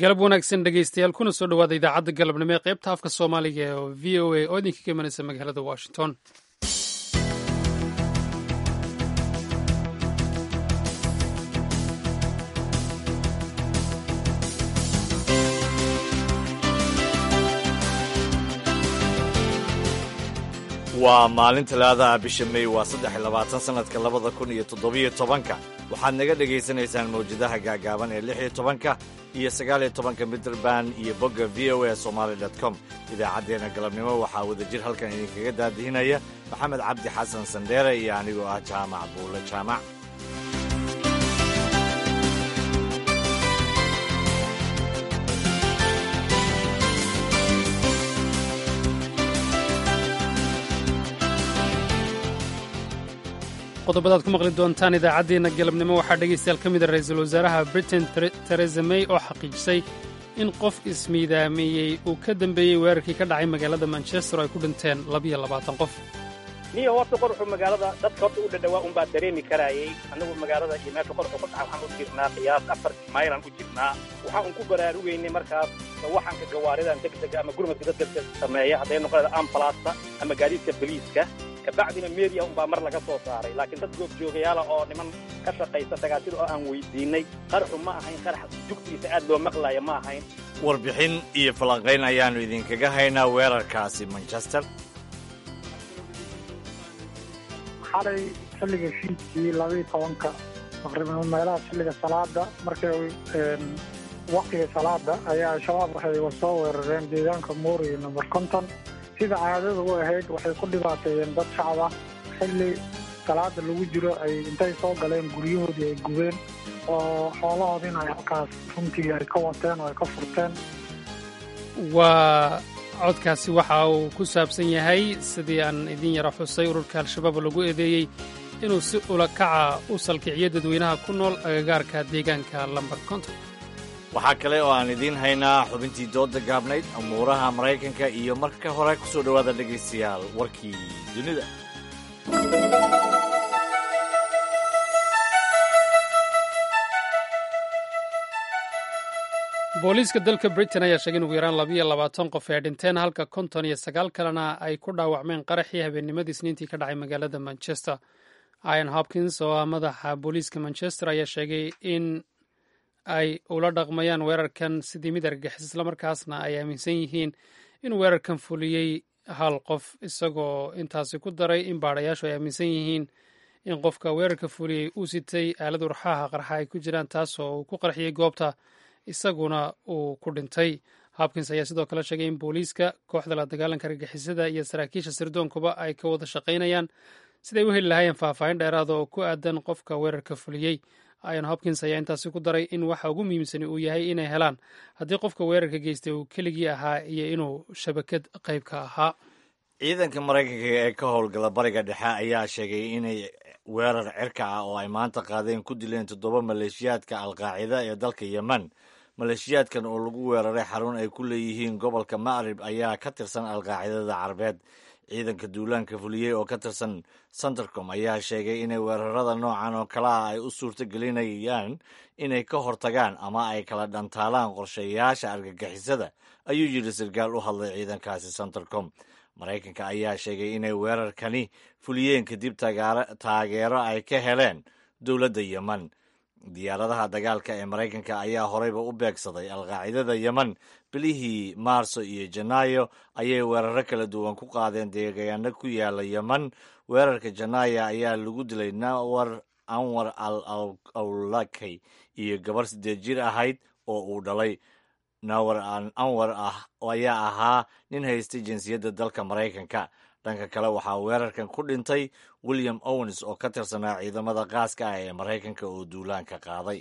galab wanaagsan dhegeystayaal kuna soo dhowaada idaacadda galabnimo ee qaybta afka soomaaliga ee v o a oo idinka ka imanaysa magaalada washington waa maalin talaadaha bisha mey waa saddex iyo labaatan sannadka labada kun iyo toddobiyo tobanka waxaad naga dhegaysanaysaan mawjadaha gaagaaban ee lix iyo tobanka iyo sagaal iyo tobanka mitrband iyo bogga v o a somaali dot com idaacaddeenna galabnimo waxaa wadajir halkan idinkaga daadihinaya maxamed cabdi xasan sandheere iyo anigoo ah jaamac buulle jaamac qodobadaad ku maqli doontaan idaacaddeenna galabnimo waxaa dhegaystayaal ka mida ra-iisul wasaaraha britain teresa may oo xaqiijisay in qof ismiidaameeyey uu ka dambeeyey weerarkii ka dhacay magaalada manchester oo ay ku dhinteen labiyo labaatan qof niyo horta qorxu magaalada dadka horta u dhadhawaa unbaa dareemi karaayey annagu magaalada iyo meesha qorxu ku dhaca waxaan u jirnaa qiyaas afar maylan u jirnaa waxaan un ku baraarugaynay markaas waxaanka gawaaridan degdega ama gurmadka dadka sameeya hadday noqonayda ambalaasta ama gaadiidka boliiska kabacdina media unbaa mar laga soo saaray laakiin dad goobjoogayaala oo niman ka shaqaysa dagaasida oo aan weydiinay qarxu ma ahayn qarax jugtiisa aad loo maqlaya ma ahayn warbixin iyo falanqayn ayaannu idinkaga haynaa weerarkaasi manchester xalay xilliga fiidkii labaiyo tobanka taqriiban meelaha xilliga salaada markay waqtiga salaada ayaa al-shabaab waxay soo weerareen deegaanka mooriyo number konton sida caadada u ahayd waxay ku dhibaateeyeen dad shacab ah xilli salaada lagu jiro ay intay soo galeen guryahoodii ay gubeen oo xoolahoodiina ay halkaas runtii ay ka wateen oo ay ka furteen waa codkaasi waxa uu ku saabsan yahay sidii aan idin yara xusay ururka al-shabaab lagu eedeeyey inuu si ula kaca u salkiciyo dadweynaha ku nool agagaarka deegaanka lambar konton waxaa kale oo aan idiin haynaa xubintii dooda gaabnayd amuuraha maraykanka iyo marka hore ku soo dhowaada dhegaystayaal warkii dunida booliiska dalka britain ayaa sheegay in ugu yaraan labiyo labaatan qof ay dhinteen halka konton iyo sagaal kalena ay ku dhaawacmeen qaraxii habeennimadii isniintii ka dhacay magaalada manchester ian hopkins oo ah madaxa booliiska manchester ayaa sheegay in ay ula dhaqmayaan weerarkan sidii mid argagixis islamarkaasna ay aaminsan yihiin in weerarkan fuliyey hal qof isagoo intaasi ku daray in baadhayaashu ay aaminsan yihiin in qofka weerarka fuliyey uu sitay aalad urxaha qarxa ay ku jiraan taasoo uu ku qarxiyey goobta isaguna uu ku dhintay hopkins ayaa sidoo kale sheegay in booliiska kooxda la dagaalanka argagixisada iyo saraakiisha sirdoonkuba ay ka wada shaqaynayaan siday u heli lahaayeen faahfaahin dheeraada oo ku aadan qofka weerarka fuliyey ian hopkins ayaa intaasi ku daray in waxa ugu muhiimsani uu yahay inay helaan haddii qofka weerarka geystay uu keligii ahaa iyo inuu shabakad qayb ka ahaa ciidanka maraykanka ee ka howlgala bariga dhexe ayaa sheegay inay weerar cirka ah oo ay maanta qaadeen ku dileen toddoba maleeshiyaadka alqaacida ee dalka yemen maleeshiyaadkan oo lagu weeraray xarun ay ku leeyihiin gobolka macrib ayaa ka tirsan alqaacidada carabeed ciidanka duulaanka fuliyey oo ka tirsan centercom ayaa sheegay inay weerarada noocan oo kale ah ay u suurto gelinayaan inay ka hortagaan ama ay kala dhantaalaan qorshayaasha argagixisada ayuu yidhi sarkaal u hadlay ciidankaasi centercom maraykanka ayaa sheegay inay weerarkani fuliyeen kadib taageero ay ka heleen dowladda yemen diyaaradaha dagaalka ee maraykanka ayaa horeyba u beegsaday alqaacidada yemen bilihii maarso iyo janaayo ayay weeraro kala duwan ku qaadeen deegaano ku yaala yemen weerarka janaayo ayaa lagu dilay nawar anwar al awlakay iyo gabar siddeed jir ahayd oo uu dhalay nawar anwar ah ayaa ahaa nin haystay jinsiyadda dalka maraykanka dhanka kale waxaa weerarkan ku dhintay william owens oo ka tirsanaa ciidamada qaaska ah ee maraykanka oo duulaanka qaaday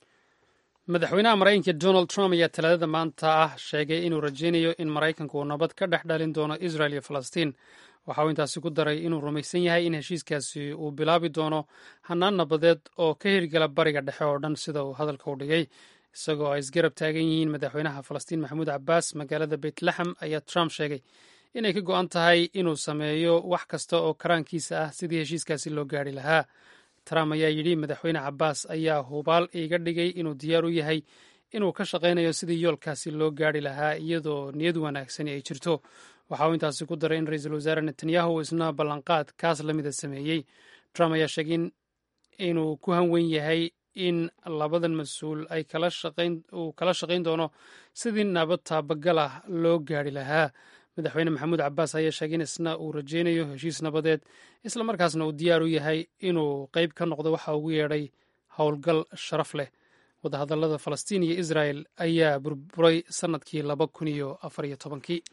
madaxweynaha maraykanka donald trump ayaa talaadada maanta ah sheegay inuu rajaynayo in maraykanku uu nabad ka dhex dhalin doono israel iyo falastiin waxa uu intaasi ku daray inuu rumaysan yahay in heshiiskaasi uu bilaabi doono hanaan nabadeed oo ka hirgala bariga dhexe oo dhan sida uu hadalka u dhigay isagoo ay isgarab taagan yihiin madaxweynaha falastiin maxamuud cabbaas magaalada beytlahem ayaa trump sheegay inay ka go-an tahay inuu sameeyo wax kasta oo karaankiisa ah sidii heshiiskaasi loo gaari lahaa trump ayaa yidhi madaxweyne cabbaas ayaa hubaal iiga dhigay inuu diyaar u yahay inuu ka shaqaynayo sidii yoolkaasi loo gaari lahaa iyadoo niyad wanaagsani ay jirto waxa uu intaasi ku daray in ra-iisul wasaare netanyahu isna ballanqaad kaas la mida sameeyey trump ayaa sheegay inuu ku hanwen yahay in labadan mas-uul ay uu kala shaqayn doono sidii nabad taabagal ah loo gaari lahaa madaxweyne maxamuud cabaas ayaa sheegay in isna uu rajaynayo heshiis nabadeed islamarkaasna uu diyaar u yahay inuu qeyb ka noqdo waxa ugu yeedhay howlgal sharaf leh wadahadallada falastiin iyo israel ayaa burburay sannadkii laba kun iyo afar iyo tobankii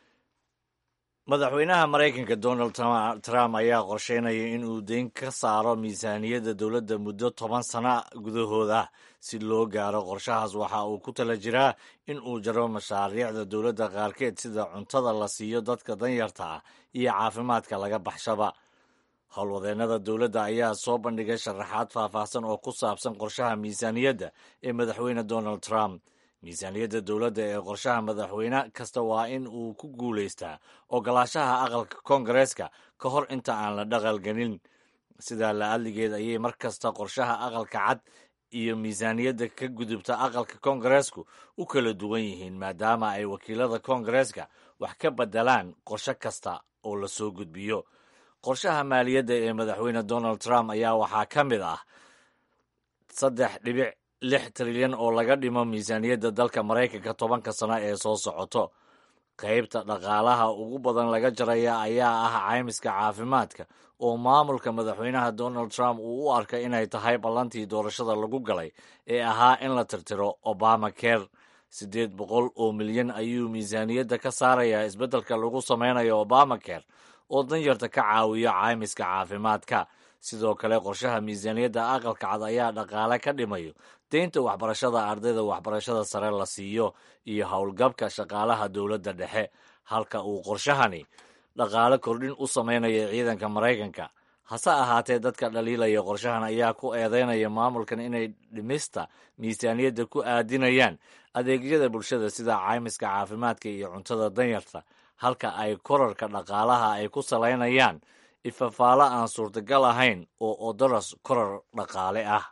madaxweynaha maraykanka donald trump ayaa qorsheynaya in uu deyn ka saaro miisaaniyadda dowladda muddo toban sana gudahooda si loo gaaro qorshahaas waxa uu ku tala jiraa in uu jaro mashaariicda dowladda qaarkeed sida cuntada la siiyo dadka danyarta ah iyo caafimaadka laga baxshaba howlwadeennada dowladda ayaa soo bandhigay sharaxaad faahfaahsan oo ku saabsan qorshaha miisaaniyadda ee madaxweyne donald trump miisaaniyadda dowladda ee qorshaha madaxweyne kasta waa in uu ku guulaystaa ogolaashaha aqalka koongareeska ka hor inta aan la dhaqalgelin sidaa la adligeed ayay mar kasta qorshaha aqalka cad iyo miisaaniyadda ka gudubta aqalka koongareesku u kala duwan yihiin maadaama ay wakiilada koongareeska wax ka bedelaan qorshe kasta oo la soo gudbiyo qorshaha maaliyadda ee madaxweyne donald trump ayaa waxaa ka mid ah saddex dhibic lix trilyan oo laga dhimo miisaaniyadda dalka maraykanka tobanka sano ee soo socoto qaybta dhaqaalaha ugu badan laga jaraya ayaa ah caymiska caafimaadka oo maamulka madaxweynaha donald trump uu u arkay inay tahay ballantii doorashada lagu galay ee ahaa in la tirtiro obama care siddeed boqol oo milyan ayuu miisaaniyadda ka saarayaa isbeddelka lagu sameynayo obama care oo danyarta ka caawiyo caymiska caafimaadka sidoo kale qorshaha miisaaniyadda aqalka cad ayaa dhaqaale ka dhimayo deynta waxbarashada ardayda waxbarashada sare la siiyo iyo howlgabka shaqaalaha dowladda dhexe halka uu qorshahani dhaqaale kordhin u sameynaya ciidanka maraykanka hase ahaatee dadka dhaliilaya qorshahan ayaa ku eedeynaya maamulkan inay dhimista miisaaniyadda ku aadinayaan adeegyada bulshada sida caymiska caafimaadka iyo cuntada danyarta halka ay korarka dhaqaalaha ay ku salaynayaan ifafaalo aan suurtagal ahayn oo odoras korar dhaqaale ah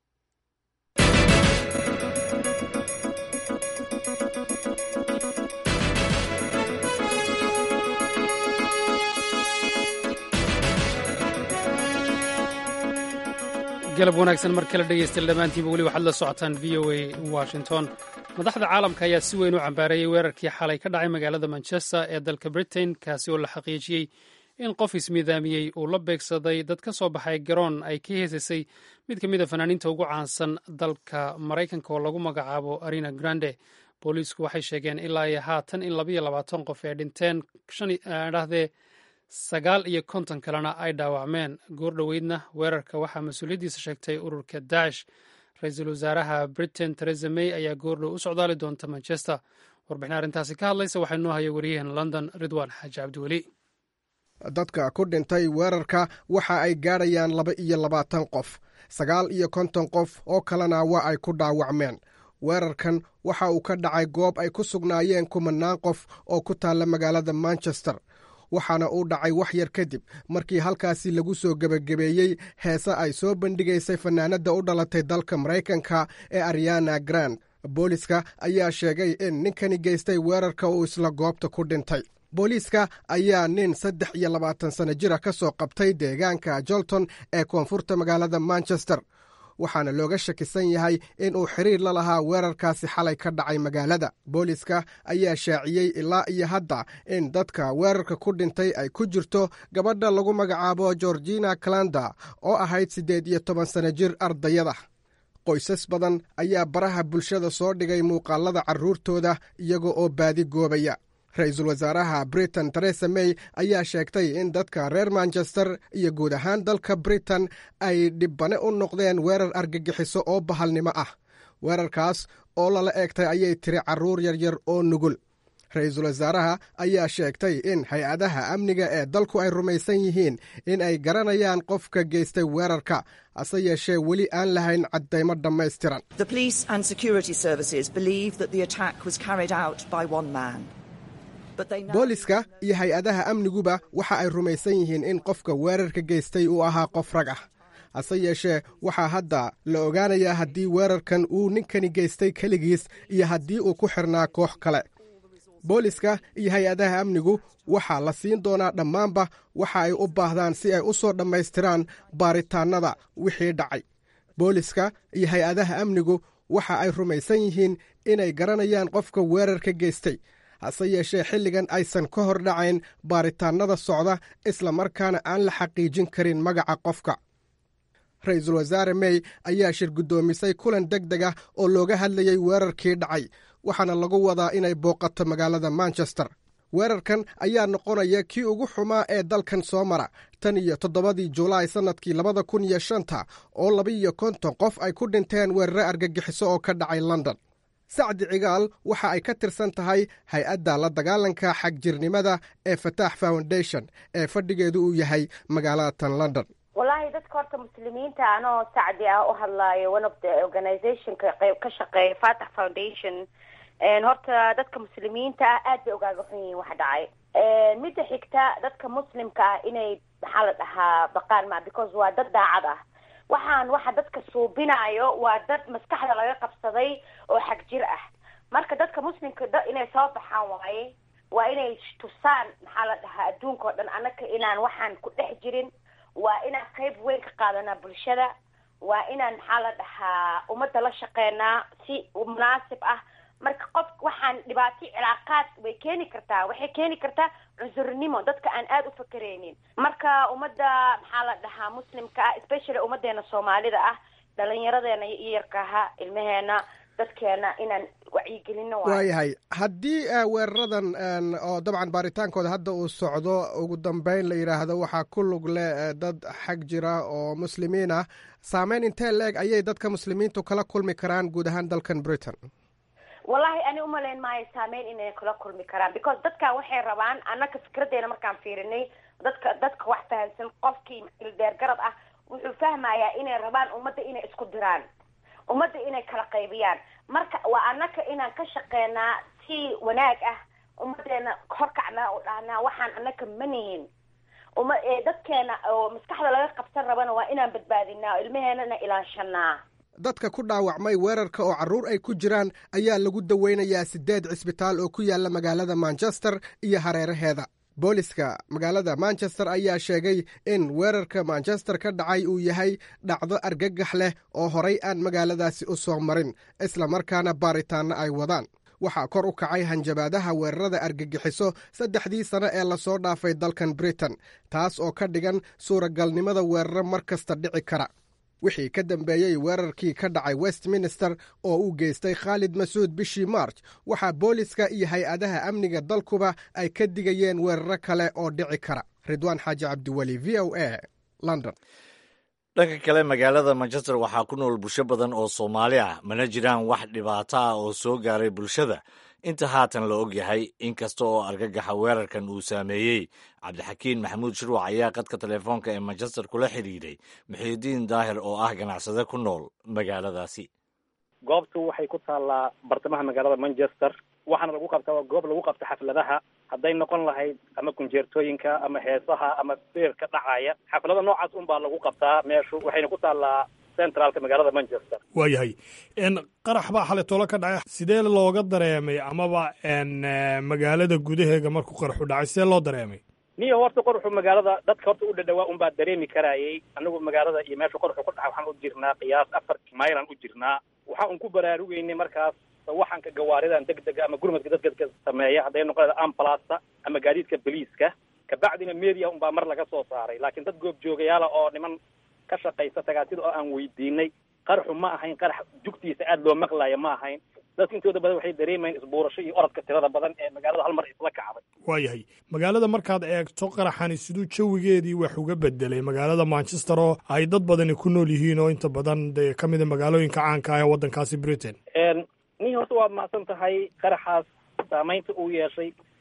galab wanaagsan mar kale dhegaystayaal dhammaantiinba weli waxaad la socotaan v o a washington madaxda caalamka ayaa si weyn u cambaareeyey weerarkii xalay ka dhacay magaalada manchester ee dalka britain kaasi oo la xaqiijiyey in qof ismiidaamiyey uu la beegsaday dad ka soo baxay garoon ay ka heesasay mid ka mid a fanaaniinta ugu caansan dalka maraykanka oo lagu magacaabo arena grande booliisku waxay sheegeen ilaa iyo haatan in labaiyo labaatan qof ay dhinteen dhahdee sagaal iyo konton kalena ay dhaawacmeen goor dhoweydna weerarka waxaa mas-uuliyaddiisa sheegtay ururka daash ra-iisul wasaaraha britain teresa may ayaa goordhow u socdaali doonta manchester warbixin arrintaasi ka hadlaysa waxaa inoo haya wariyaheen london ridwan xaaji cabdiweli dadka ku dhintay weerarka waxa ay gaadhayaan laba iyo labaatan qof sagaal iyo konton qof oo kalena waa ay ku dhaawacmeen weerarkan waxa uu ka dhacay goob ay ku sugnaayeen kumanaan qof oo ku taalla magaalada manchester waxaana uu dhacay wax yar kadib markii halkaasi lagu soo gebagabeeyey heese ay soo bandhigaysay fanaanadda u dhalatay dalka maraykanka ee ariana grand booliska ayaa sheegay in ninkani geystay weerarka uu isla goobta ku dhintay booliiska ayaa nin saddex iyo labaatan sano jira ka soo qabtay deegaanka jolton ee koonfurta magaalada manchester waxaana looga shakisan yahay in uu xiriir la lahaa weerarkaasi xalay ka dhacay magaalada booliiska ayaa shaaciyey ilaa iyo hadda in dadka weerarka ku dhintay ay ku jirto gabadha lagu magacaabo georgina calanda oo ahayd siddeed iyo toban sano jir ardayada qoysas badan ayaa baraha bulshada soo dhigay muuqaalada carruurtooda iyaga oo baadi goobaya ra-iisul wasaaraha britain teresa may ayaa sheegtay in dadka reer manchester iyo guud ahaan dalka britain ay dhibbane u noqdeen weerar argagixiso oo bahalnimo ah weerarkaas oo lala eegtay ayay tiri carruur yaryar oo nugul ra-iisul wasaaraha ayaa sheegtay in hay-adaha amniga ee dalku ay rumaysan yihiin in ay garanayaan qofka geystay weerarka hase yeeshee weli aan lahayn caddaymo dhammaystiran booliska iyo hay-adaha amniguba waxa ay rumaysan yihiin in qofka weerarka geystay uu ahaa qof rag ah hase yeeshee waxaa hadda la ogaanayaa haddii weerarkan uu ninkani geystay keligiis iyo haddii uu ku xirnaa koox kale booliska iyo hay-adaha amnigu waxaa la siin doonaa dhammaanba waxa ay u baahdaan si ay u soo dhammaystiraan baaritaannada wixii dhacay booliska iyo hay-adaha amnigu waxa ay rumaysan yihiin inay garanayaan qofka weerarka geystay hase yeeshee xilligan aysan ka hor dhacayn baaritaannada socda isla markaana aan la xaqiijin karin magaca qofka ra-iisul wasaare mey ayaa shir guddoomisay kulan deg deg ah oo looga hadlayey weerarkii dhacay waxaana lagu wadaa inay booqato magaalada manchester weerarkan ayaa noqonaya kii ugu xumaa ee dalkan soo mara tan iyo toddobadii julaay sannadkii labada kun iyo shanta oo laba-iyo konton qof ay ku dhinteen weerare argagixiso oo ka dhacay london sacdi cigaal waxa ay ka tirsan tahay hay-adda la dagaalanka xagjirnimada ee fataax foundation ee fadhigeedu uu yahay magaalada tan london wallaahi dadka horta muslimiinta anoo sacdi ah u hadlaayo one of the organizationka ka shaqeeya fatax foundation horta dadka muslimiinta ah aad bay ogaaga xun yihiin waxa dhacay midda xigta dadka muslimka ah inay maxaa la dhahaa baqaan ma because waa dad daacad ah waxaan waxa dadka suubinayo waa dad maskaxda laga qabsaday oo xag jir ah marka dadka muslimka inay soo baxaan waaye waa inay tusaan maxaa la dhahaa adduunka oo dhan annaka inaan waxaan ku dhex jirin waa inaan qayb weyn ka qaadanaa bulshada waa inaan maxaa la dhahaa ummadda la shaqeynaa si munaasib ah marka qof waxaan dhibaato cilaaqaad way keeni kartaa waxay keeni kartaa cusurnimo dadka aan aada u fakereynin marka ummadda maxaa la dhahaa muslimka ah especially ummadeena soomaalida ah dhalinyaradeena iyarkaha ilmaheena dadkeena inaan wacyigelino waayahay haddii weeraradan oo dabcan baaritaankooda hadda uu socdo ugu dambeyn la yidhaahdo waxaa ku lug leh dad xag jira oo muslimiin ah saameyn intee leeg ayay dadka muslimiintu kala kulmi karaan guud ahaan dalkan britain wallahi ani umalayn maayo saameyn inay kula kulmi karaan because dadkan waxay rabaan annaka fikradeena markaan fiirinay dadka dadka wax fahamsan qofkii ildeergarad ah wuxuu fahmayaa inay rabaan ummadda inay isku diraan ummadda inay kala qaybiyaan marka waa annaka inaan ka shaqeynaa si wanaag ah ummadeena horkacnaa oo dhahnaa waxaan annaka manihin uma dadkeena oo maskaxda laga qabsan rabana waa inaan badbaadinaa oo ilmaheenana ilaashanaa dadka ku dhaawacmay weerarka oo carruur ay ku jiraan ayaa lagu daweynayaa siddeed cisbitaal oo ku yaalla magaalada manchester iyo hareeraheeda booliska magaalada manchester ayaa sheegay in weerarka manchester ka dhacay uu yahay dhacdo argagax leh oo horay aan magaaladaasi u soo marin isla markaana baaritaanno ay wadaan waxaa kor u kacay hanjabaadaha weerarada argagixiso saddexdii sano ee lasoo dhaafay dalkan britain taas oo ka dhigan suuragalnimada weeraro mar kasta dhici kara wixii ka dambeeyey weerarkii ka dhacay westminster oo uu geystay khaalid masuud bishii march waxaa booliska iyo hay-adaha amniga dalkuba ay ka digayeen weeraro kale oo dhici kara ridwaan xaaji cabdiweli v o a london dhanka kale magaalada manchester waxaa ku nool bulsho badan oo soomaali ah mana jiraan wax dhibaato ah oo soo gaaray bulshada inta haatan la og yahay inkasta oo argagaxa weerarkan uu saameeyey cabdixakiin maxamuud shirwac ayaa qadka telefoonka ee manchester kula xidhiidhay muxiidiin daahir oo ah ganacsade ku nool magaaladaasi goobtu waxay ku taallaa bartamaha magaalada manchester waxaana lagu qabtaa waa goob lagu qabta xafladaha hadday noqon lahayd ama kunjeertooyinka ama heesaha ama beerka dhacaya xaflada noocaas un baa lagu qabtaa meeshu waxayna ku taallaa centraalka magaalada manchester waayahay qarax baa xalay tolo ka dhacay sidee looga dareemay amaba magaalada gudaheega markuu qaraxu dhacay sidee loo dareemay niyo horta qoraxu magaalada dadka horta u dhadhawaa un baa dareemi karayay anagu magaalada iyo meesha qoraxu ku dhaca waxaan u jirnaa qiyaas afar maylan u jirnaa waxa un ku baraarugeynay markaas waxaanka gawaaridan deg dega ama gurmadka dadka sameeya hadday noqonayda ambulasta ama gaadiidka boliiska kabacdina media un baa mar laga soo saaray laakiin dad goob joogayaala oo niman ka shaqaysa tagaatida oo aan weydiinay qaraxu ma ahayn qarax jugtiisa aada loo maqlaya ma ahayn dadka intooda badan waxay dareemayeen isbuurasho iyo orodka tirada badan ee magaalada hal mar isla kacday waayahay magaalada markaad eegto qaraxani siduu jawigeedii wax uga bedelay magaalada manchester oo ay dad badani ku nool yihiin oo inta badan dee ka mida magaalooyinka caanka ah ee waddankaasi britain nin horta waad mahadsan tahay qaraxaas saamaynta uu yeeshay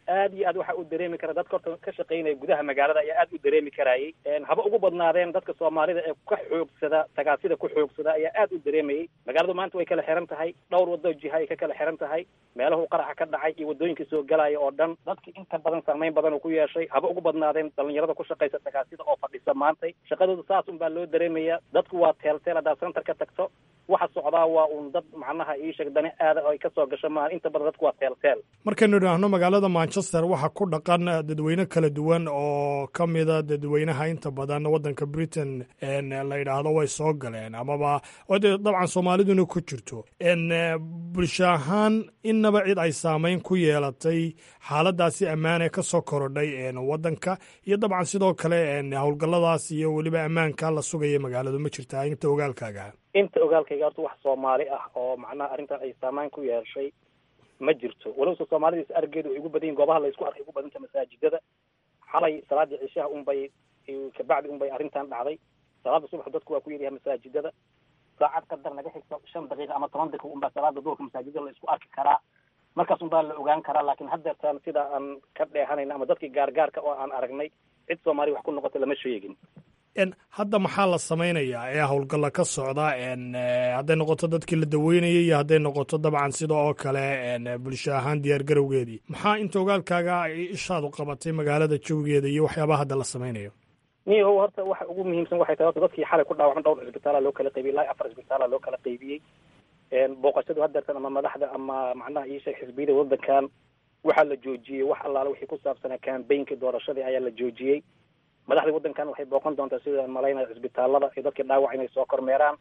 aad iyo aad waxa uu dareemi kara dadka horta ka shaqaynaya gudaha magaalada ayaa aad u dareemi karayay haba ugu badnaadeen dadka soomaalida ee ka xoogsada tagaasida ku xoogsada ayaa aad u dareemayay magaaladu maanta way kala xiran tahay dhowr wado jiha ay ka kala xiran tahay meelahu qaraxa ka dhacay iyo wadooyinkii soo galaya oo dhan dadki inta badan saameyn badan uu ku yeeshay haba ugu badnaadeen dhalinyarada ku shaqaysa tagaasida oo fadhisa maantay shaqadooda saas un baa loo dareemaya dadku waa teelteel haddaad center ka tagto waxa socdaa waa uun dad macnaha ii sheeg dani aada oo ay kasoo gasho maaha inta badan dadku waa teelteel markaynu idhaahno magaalada manchester waxaa ku dhaqan dadweyne kala duwan oo ka mida dadweynaha inta badan waddanka britain la yidhaahdo way soo galeen amaba oo dee dabcan soomaaliduna ku jirto bulsho ahaan innaba cid ay saameyn ku yeelatay xaaladaasi ammaan ee ka soo korodhay waddanka iyo dabcan sidoo kale howlgalladaas iyo weliba ammaanka la sugaya magaaladu ma jirtaa inta ogaalkaaga inta ogaalkayga horta wax soomaali ah oo macnaha arrintan ay saameyn ku yeeshay ma jirto walowse soomaalida is argeedu ay ugu badan yihin goobaha la isku arkay ugu badanta masaajidada xalay salaadii cishaha unbay kabacdi unbay arrintan dhacday salaada subax dadku waa ku yaryahay masaajidada saacad qadar naga xigto shan daqiiqa ama toban daqiiqa unbaa salaada duhurka masaajidada la isku arki karaa markaas unbaa la ogaan karaa laakiin haddeertaan sida aan ka dheehanayna ama dadkii gaargaarka oo aan aragnay cid soomaaliya wax ku noqota lama sheegin hadda maxaa la samaynayaa ee howlgalla ka socda hadday noqoto dadkii la daweynayay iyo hadday noqoto dabcan sida oo kale bulsho ahaan diyaar garowgeedii maxaa inta ogaalkaaga ishaadu qabatay magaalada jawigeeda iyo waxyaabaha hadda la samaynayo niyahow horta waxa ugu muhiimsan waxay tahay horta dadkii xalay ku dhaawacan dhowr cisbitaala loo kala qaybiyey ilaa afar cisbitaala loo kala qaybiyey booqashadu haddeertan ama madaxda ama macnaha iisheeg xisbiyada waddankan waxaa la joojiyey wax allaale wixii ku saabsanaa cambaynka doorashadii ayaa la joojiyey madaxda waddankan waxay booqan doontaa sida malaynaya cisbitaalada iyo dadkii dhaawac inay soo kormeeraan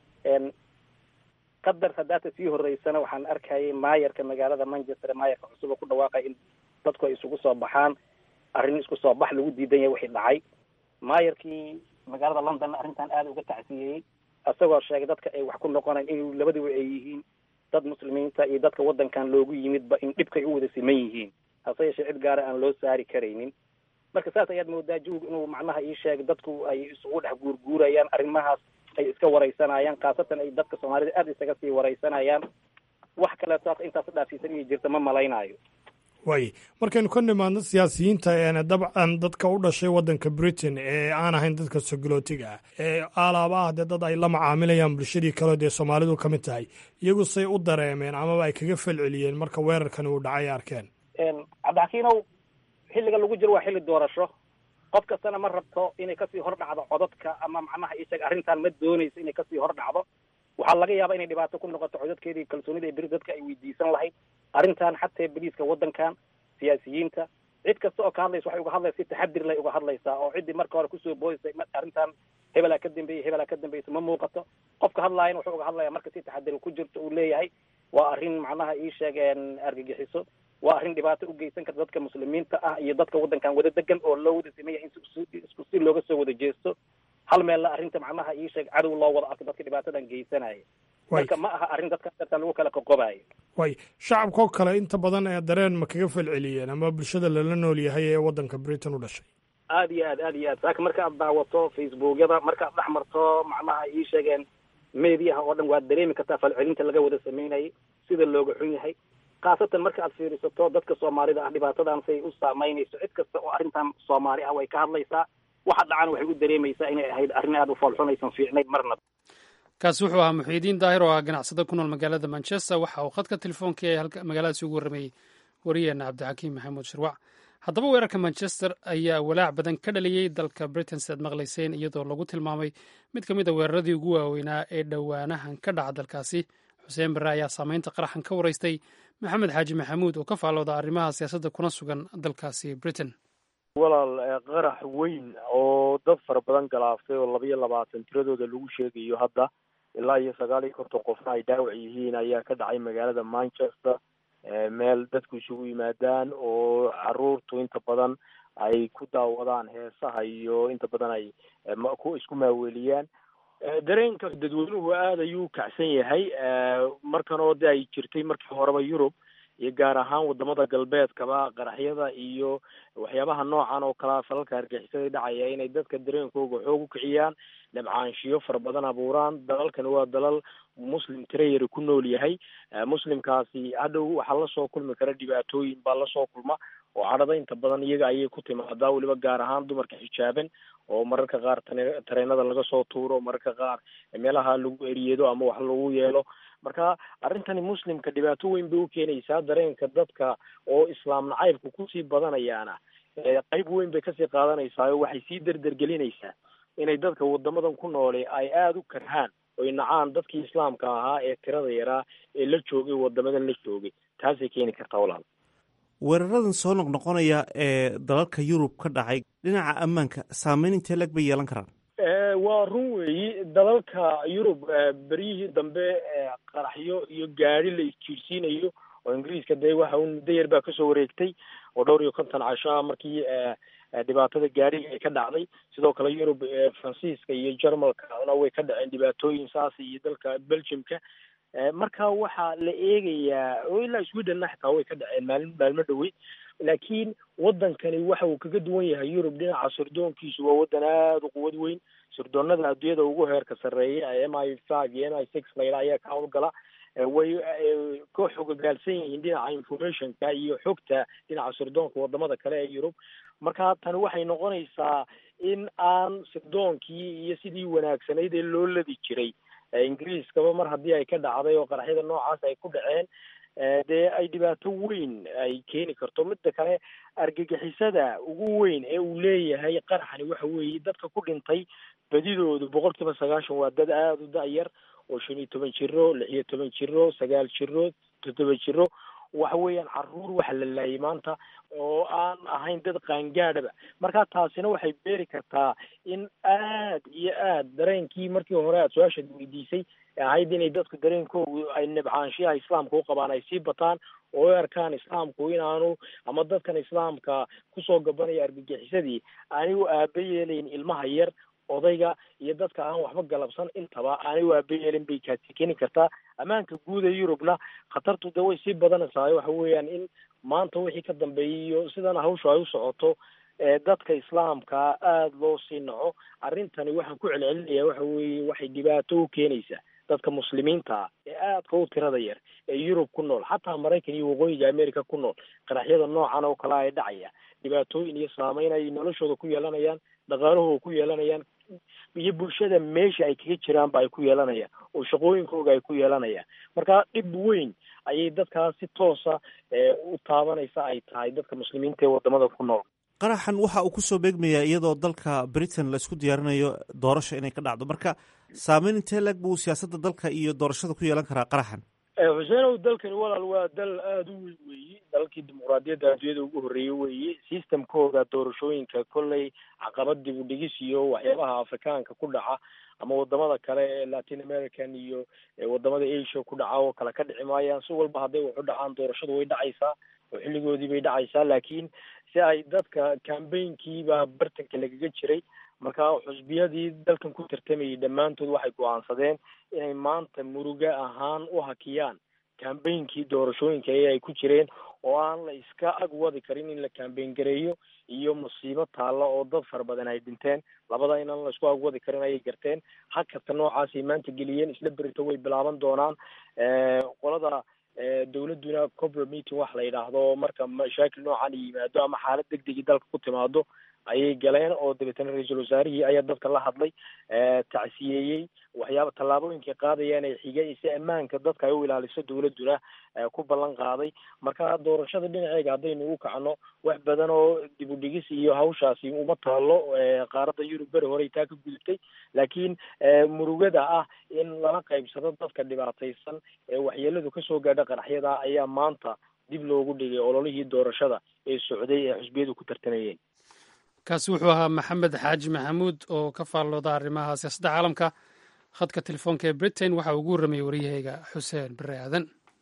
qadar hadaata sii horeysana waxaan arkayay maayarka magaalada manchester maayarka cusub oo ku dhawaaqay in dadku ay isugu soo baxaan arrin isku soo bax lagu diidan yahay wixii dhacay maayarkii magaalada london arrintan aada uga tacsiyeeyey isagoo sheegay dadka ay wax ku noqonayn in labadiba ay yihiin dad muslimiinta iyo dadka waddankan loogu yimidba in dhibkay u wada siman yihiin hase yeeshee cid gaara aan loo saari karaynin marka saas ayaad moodaa jawig inuu macnaha ii sheegay dadku ay isugu dhex guurguurayaan arrimahaas ay iska wareysanayaan khaasatan ay dadka soomaalida aada isaga sii wareysanayaan wax kaleeto intaas dhaafsiisan inay jirta ma malaynayo waay markaynu ka nimaadno siyaasiyiinta dabcan dadka u dhashay waddanka britain ee aan ahayn dadka sogolootiga ah ee alaaba ah dee dad ay la macaamilayaan bulshadii kaleo dee soomaalidu ka mid tahay iyagu say u dareemeen amaba ay kaga falceliyeen marka weerarkani uu dhacay arkeen cabdixakiinow xilliga lagu jiro waa xilli doorasho qof kastana ma rabto inay kasii hor dhacdo codadka ama macnaha isheeg arrintan ma doonayso inay kasii hor dhacdo waxaa laga yaabaa inay dhibaato ku noqoto codadkeedii kalsoonida ee beri dadka ay weydiisan lahayd arrintan xataa beliiska waddankan siyaasiyiinta cid kasta oo ka hadlaysa waxay uga hadlaysa si taxadir lay uga hadlaysaa oo ciddii marka hore kusoo boodisay arrintan hebelaa ka dambeeyey hebelaa ka dambaysa ma muuqato qofka hadlaayana wuxuu uga hadlaya marka si taxadir ku jirto uu leeyahay waa arrin macnaha ii sheegeen argagixiso waa arrin dhibaato u geysan karta dadka muslimiinta ah iyo dadka waddankan wada degan oo loo wada sameeya in isku si looga soo wada jeesto hal meella arrinta macnaha ii sheeg cadow loo wada arko dadka dhibaatadan geysanaya marka ma aha arrin dadka dartan lagu kala qoqobayo way shacabkao kale inta badan ee dareen ma kaga falceliyeen ama bulshada lala nool yahay ee waddanka britain u dhashay aad iyo aad aad iyo aad saaka marka aad daawato facebookyada marka aad dhex marto macnaha ii sheegeen mediaha oo dhan waad dareemi kartaa falcelinta laga wada sameynayay sida looga xun yahay khaasatan marka aad fiirisato dadka soomaalida ah dhibaatadan say u saameynayso cid kasta oo arrintan soomaali ah way ka hadlaysaa waxa dhacan waxay u dareemaysaa inay ahayd arrin aada u foolxunaysan fiicnayd marna kaasi wuxuu ahaa muxiidiin daahir oo ah ganacsada ku nool magaalada manchester waxa uu khadka telefoonka ee magaaladaasi ugu warramayey wariyeena cabdixakiim maxamuud shirwac haddaba weerarka manchester ayaa walaac badan ka dhaliyey dalka britain si aad maqlayseen iyadoo lagu tilmaamay mid ka mid a weeraradii ugu waaweynaa ee dhowaanahan ka dhaca dalkaasi xuseen barre ayaa saameynta qaraxan ka waraystay maxamed xaaji maxamuud oo ka faallooda arrimaha siyaasadda kuna sugan dalkaasi britain walaal qarax weyn oo dad fara badan galaaftay oo laba iyo labaatan tiradooda lagu sheegayo hadda ilaa iyo sagaal iyo konton qofna ay dhaawac yihiin ayaa ka dhacay magaalada manchester meel dadku isugu yimaadaan oo caruurtu inta badan ay ku daawadaan heesaha iyo inta badan ay ku isku maaweeliyaan dareenka dadweynuhu aada ayuu u kacsan yahay markan oo de ay jirtay markii horeba yurub iyo gaar ahaan wadamada galbeedkaba qaraxyada iyo waxyaabaha noocan oo kalea falalka argixisada dhacaya inay dadka dareenkooga xoog u kiciyaan dhabcaanshiyo fara badan abuuraan dalalkani waa dalal muslim tirayari ku nool yahay muslimkaasi hadhow waxaa lasoo kulmi kara dhibaatooyin baa lasoo kulma oo cadhada inta badan iyaga ayay ku timaadaa weliba gaar ahaan dumarka xijaaban oo mararka qaar tane- tareenada laga soo tuuro mararka qaar meelaha lagu eriyedo ama wax lagu yeelo marka arrintani muslimka dhibaato weyn bay u keenaysaa dareenka dadka oo islaam nacaybka kusii badanayaana ee qayb weyn bay kasii qaadanaysaa oo waxay sii derdergelinaysaa inay dadka wadamadan ku noole ay aada u karhaan oy nacaan dadkii islaamka ahaa ee tirada yaraa ee la joogay wadamadan la joogay taasay keeni kartaa walaal weeraradan soo noqnoqonaya ee dalalka yurub ka dhacay dhinaca ammaanka saameyn intee lag bay yeelan karaan Eh, waa run weeyi dalalka yurub eh, beryihii dambe eh, qaraxyo iyo gaari la isjiirsiinayo oo ingiriiska dee waxa un muddo yar baa kasoo wareegtay oo dhowr iyo konton casho ah markii eh, eh, dhibaatada gaariga ay ka dhacday sidoo kale yurub eh, faransiiska iyo jarmalkana way ka dhaceen dhibaatooyin saas iyo dalka belgiumka Eh, marka waxaa la eegayaa oo ilaa sweden xitaa way ka dhaceen maalin maalmo dhowey laakiin wadankani waxa uu kaga duwan yahay yurub dhinaca sirdoonkiisu waa wadan aada u quwad weyn sirdoonada adduunyada ugu heerka sarreeya ee m i five iyo m i six layla ayaa ka howlgala Eh, way eh, ka xogogaalsan yihiin dhinaca informationka iyo xogta dhinaca sirdoonka wadamada kale ee yurub marka tani waxay noqonaysaa in aan sirdoonkii iyo sidii wanaagsanayd ee loo ladi jiray Eh, ingiriiskaba mar haddii ay ka dhacday oo qaraxyada noocaas ay ku dhaceen eh, dee ay dhibaato weyn ay keeni karto midda kale argagixisada ugu weyn ee uu leeyahay qaraxani waxa weeye dadka ku dhintay badidoodu boqol kiiba sagaashan waa dad aada u da-yar oo shan iyo toban jiro lix iyo toban jiro sagaal jiro toddoba jiro waxa weeyaan caruur waxa la laayay maanta oo aan ahayn dad qaangaadhaba marka taasina waxay beeri kartaa in aad iyo aad dareenkii markii hore aad su-aashaad weydiisay ee ahayd inay dadku dareenkoodu ay nibcaanshiyaha islaamka u qabaan ay sii bataan oo u arkaan islaamku inaanu ama dadkan islaamka kusoo gabanaya argagixisadii anigu aaba yeelayn ilmaha yar odayga iyo dadka aan waxba galabsan intaba aanay u aaba yeelin bay kaasi keeni kartaa ammaanka guud ee yurubna khatartu de way sii badanaysaa waxa weeyaan in maanta wixii ka dambeeyay iyo sidana hawshu ay u socoto ee dadka islaamka aada loo sii naco arrintani waxaan ku celcelinaya waxa weeye waxay dhibaato u keenaysaa dadka muslimiinta ah ee aadka u tirada yar ee yurub ku nool xataa maraykan iyo waqooyiga america ku nool qaraxyada noocan oo kale ay dhacaya dhibaatooyin iyo saameyn ay noloshooda ku yeelanayaan dhaqaalahooda ku yeelanayaan iyo bulshada meesha ay kaga jiraanba ay ku yeelanayaan oo shaqooyinkooga ay ku yeelanayaan marka dhib weyn ayay dadkaas si toosa ee u taabanaysa ay tahay dadka muslimiinta ee wadamada ku nool qaraxan waxa uu kusoo beegmayaa iyadoo dalka britain laisku diyaarinayo doorasho inay ka dhacdo marka saameyn intee lag buu siyaasadda dalka iyo doorashada ku yeelan karaa qaraxan xuseenow dalkani walaal waa dal aada u weyn weeye dalkii dimuqraadiyadda adduunyada ugu horreeyey weeye systemkooda doorashooyinka kolley caqabad dib u dhigis iyo waxyaabaha afrikaanka ku dhaca ama wadamada kale ee latin american iyo wadamada asia ku dhaca oo kale ka dhici maayaan si walba hadday waxu dhacaan doorashadu way dhacaysaa oo xilligoodii bay dhacaysaa laakiin si ay dadka cambaynkiibaa bartanka lagaga jiray marka xusbiyadii dalkan ku tartamayay dhammaantood waxay go-aansadeen inay maanta muruga ahaan u hakiyaan cambaynkii doorashooyinka ee ay ku jireen oo aan la iska ag wadi karin in la cambayn gareeyo iyo musiibo taalla oo dad fara badan ay dhinteen labada inaan la isku ag wadi karin ayay garteen hakadka noocaasay maanta geliyeen isla berito way bilaaban doonaan qolada dawladduna cobra meeting wax la yidhaahdo marka mashaakil noocan yimaado ama xaalad deg degi dalka ku timaado ayay galeen oo dabeetana ra-iisul wasaarihii ayaa dadka la hadlay tacsiyeeyey waxyaaba tallaabooyinkay qaadayaan ee xigay si ammaanka dadka ay u ilaaliso dawladduna ku ballan qaaday marka doorashada dhinaceega haddaynu u kacno wax badan oo dib u dhigis iyo hawshaasi uma taalo qaaradda yurub beri horey taa ka gudubtay laakiin murugada ah in lala qaybsado dadka dhibaataysan ee waxyeeladu kasoo gaadha qaraxyada ayaa maanta dib loogu dhigay ololihii doorashada ee socday ee xusbiyadu ku tartamayeen kaasi wuxuu ahaa maxamed xaaji maxamuud oo ka faallooda arrimaha siyaasadda caalamka khadka telefoonka ee britain waxa uu ugu warramayay waryahayga xuseen bare aadan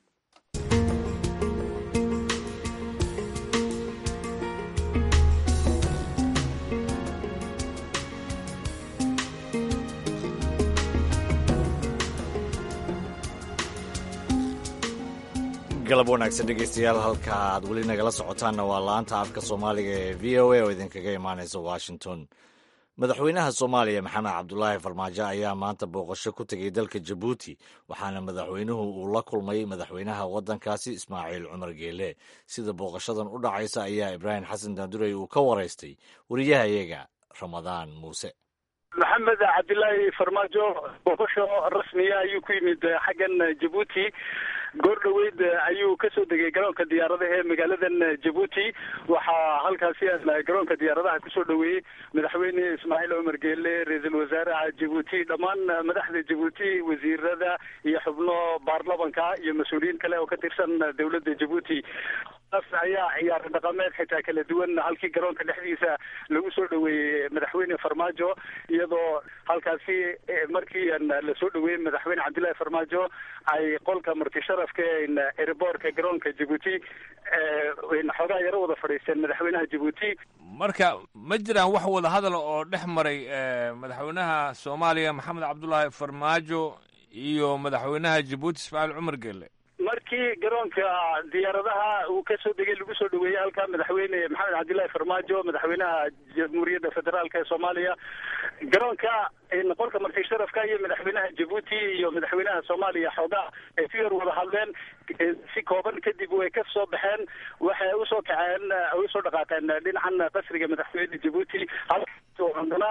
galab wanaagsan dhegeystayaal halka aad weli nagala socotaanna waa laanta afka soomaaliga ee v o a oo idinkaga imaaneysa washington madaxweynaha soomaaliya maxamed cabdulaahi farmaajo ayaa maanta booqasho ku tegay dalka jabuuti waxaana madaxweynuhu uu la kulmay madaxweynaha waddankaasi ismaaciil cumar geele sida booqashadan u dhacaysa ayaa ibraahim xasan daandurey uu ka waraystay wariyahayaga ramadaan muuse maxamed cabdilaahi farmaajo booqasho rasmiya ayuu ku yimid xaggan jabuuti goor dhoweyd ayuu kasoo degay garoonka diyaaradaha ee magaaladan jabuuti waxaa halkaasi garoonka diyaaradaha kusoo dhoweeyey madaxweyne ismaaciil cumar geele ra-iisul wasaaraha jabuuti dhammaan madaxda jabuuti wasiirada iyo xubno baarlamanka iyo mas-uuliyiin kale oo ka tirsan dowladda jabuuti ayaa ciyaar dhaqameed xitaa kala duwan halkii garoonka dhexdiisa lagu soo dhoweeyey madaxweyne farmaajo iyadoo halkaasi markii lasoo dhoweeyey madaxweyne cabdillahi farmaajo ay qolka martisharafka eriboorka garoonka jabuuti xoogaa yaro wada fadhiisteen madaxweynaha jabuuti marka ma jiraan wax wada hadal oo dhex maray madaxweynaha soomaaliya maxamed cabdullaahi farmaajo iyo madaxweynaha jabuuti ismaaciil cumar geele markii garoonka diyaaradaha uu kasoo degay lagu soo dhoweeyey halka madaxweyne maxamed cabdillahi farmaajo madaxweynaha jamhuuriyadda federaalka ee soomaaliya garoonka qolka marti sharafka iyo madaxweynaha jabuuti iyo madaxweynaha soomaaliya xoogaa ay si yar wada hadleen si kooban kadib way ka soo baxeen waxay usoo kaceen usoo dhaqaaqeen dhinacan qasriga madaxweyne jabuuti halkaasoo haddana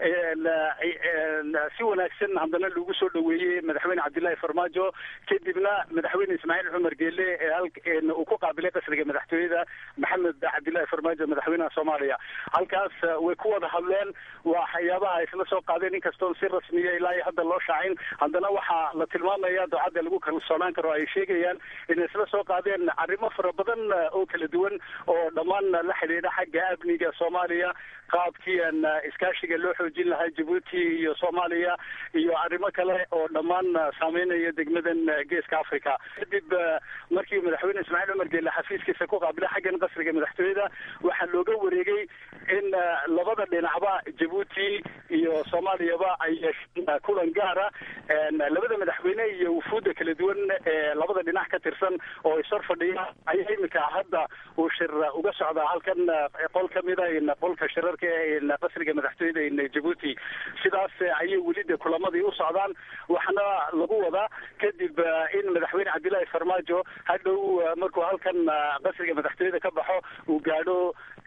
si wanaagsan haddana lagu soo dhoweeyey madaxweyne cabdillahi farmaajo kadibna madaxweyne ismaaciil cumar geele uu ku qaabilay qasriga madaxtooyada maxamed cabdillahi farmaajo madaxweynaha soomaaliya halkaas way ku wada hadleen waxyaabaha isla soo qaadeen inkastoon si rasmiya ilaa iyo hadda loo shaacin haddana waxaa la tilmaamaya ducadda lagu kalsoonaan karo ay sheegayaan inay isla soo qaadeen arrimo fara badan oo kala duwan oo dhammaan la xidhiidha xagga amniga soomaaliya qaabkii iskaashiga loo xoojin lahaa jabuuti iyo soomaaliya iyo arrimo kale oo dhammaan saameynaya degmadan geeska africa kadib markii madaxweyne ismaaciil cumar geele xafiiskiisa ku qaabilay xaggan qasriga madaxtooyada waxaa looga wareegay in labada dhinacba jabuuti iyo soomaaliyaba ay yeesheen kulan gaara labada madaxweyne iyo wufuudda kala duwan ee labada dhinac ka tirsan oo ishor fadhiya ayaa iminka hadda uu shir uga socdaa halkan qol kamida qolka shirarka ee qasriga madaxtooyada jabuuti sidaas ayay weli de kulamadii u socdaan waxaana lagu wadaa kadib in madaxweyne cabdillahi farmaajo hadhow markuu halkan qasriga madaxtooyada ka baxo uu gaadho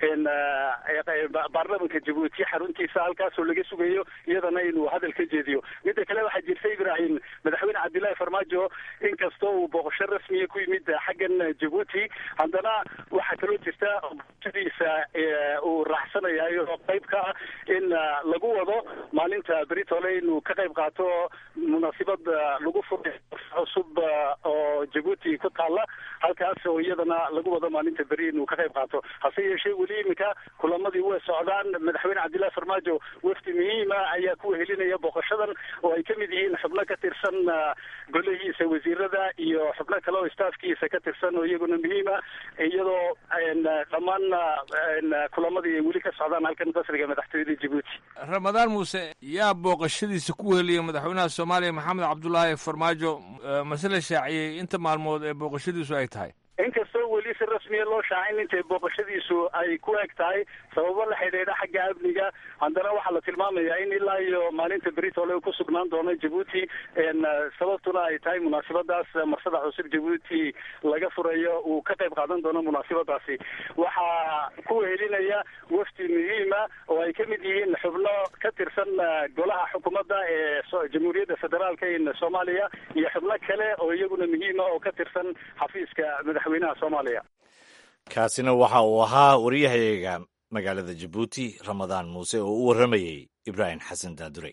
baarlamanka jabuuti xaruntiisa halkaasoo laga sugayo iyadana inuu hadal ka jeediyo midda kale waxaa jirta ibrahim madaxweyne cabdillahi farmaajo inkastoo uu booqasho rasmiya ku yimid xaggan jabuuti haddana waxaa kaloo jirta boqoshadiisa uu raaxsanayayo qayb ka ah in lagu wado maalinta beritole inuu ka qayb qaato munaasibad lagu furay cusub oo jabuuti ku taalla halkaas oo iyadana lagu wado maalinta beri inuu ka qayb qaato hase yeeshee weli iminka kulamadii way socdaan madaxweyne cabdillahi farmaajo wafdi muhiima ayaa ku helinaya booqashadan oo ay kamid yihiin xubno ka tirsan golahiisa wasiirada iyo xubno kale oo staafkiisa ka tirsan oo iyaguna muhiima iyadoo dhammaan kulamadii ay weli ka socdaan halkan qasriga madaxtooyada jabuuti ramadaan muuse yaa booqashadiisa ku heliyay madaxweynaha soomaaliya maxamed cabdulaahi farmaajo masle shaaciyey inta maalmood ee booqashadiisu ay tahay inkastoo weli si rasmiya loo shaacin intay booqashadiisu ay ku eg tahay sababo la xidhiidha xagga amniga haddana waxaa la tilmaamayaa in ilaa iyo maalinta beritole uu ku sugnaan doono jabuuti sababtuna ay tahay munaasabadaas marsada cusub jabuuti laga furayo uu ka qayb qaadan doono munaasabadaasi waxaa ku helinaya wafdi muhiima oo ay kamid yihiin xubno ka tirsan golaha xukuumadda ee jamhuuriyadda federaalka in soomaaliya iyo xubno kale oo iyaguna muhiima oo ka tirsan xafiiska madaxweynaha soomaaliya kaasina waxa uu ahaa wariyahayaga magaalada jabuuti ramadaan muuse oo u warramayey ibraahim xasan daadurey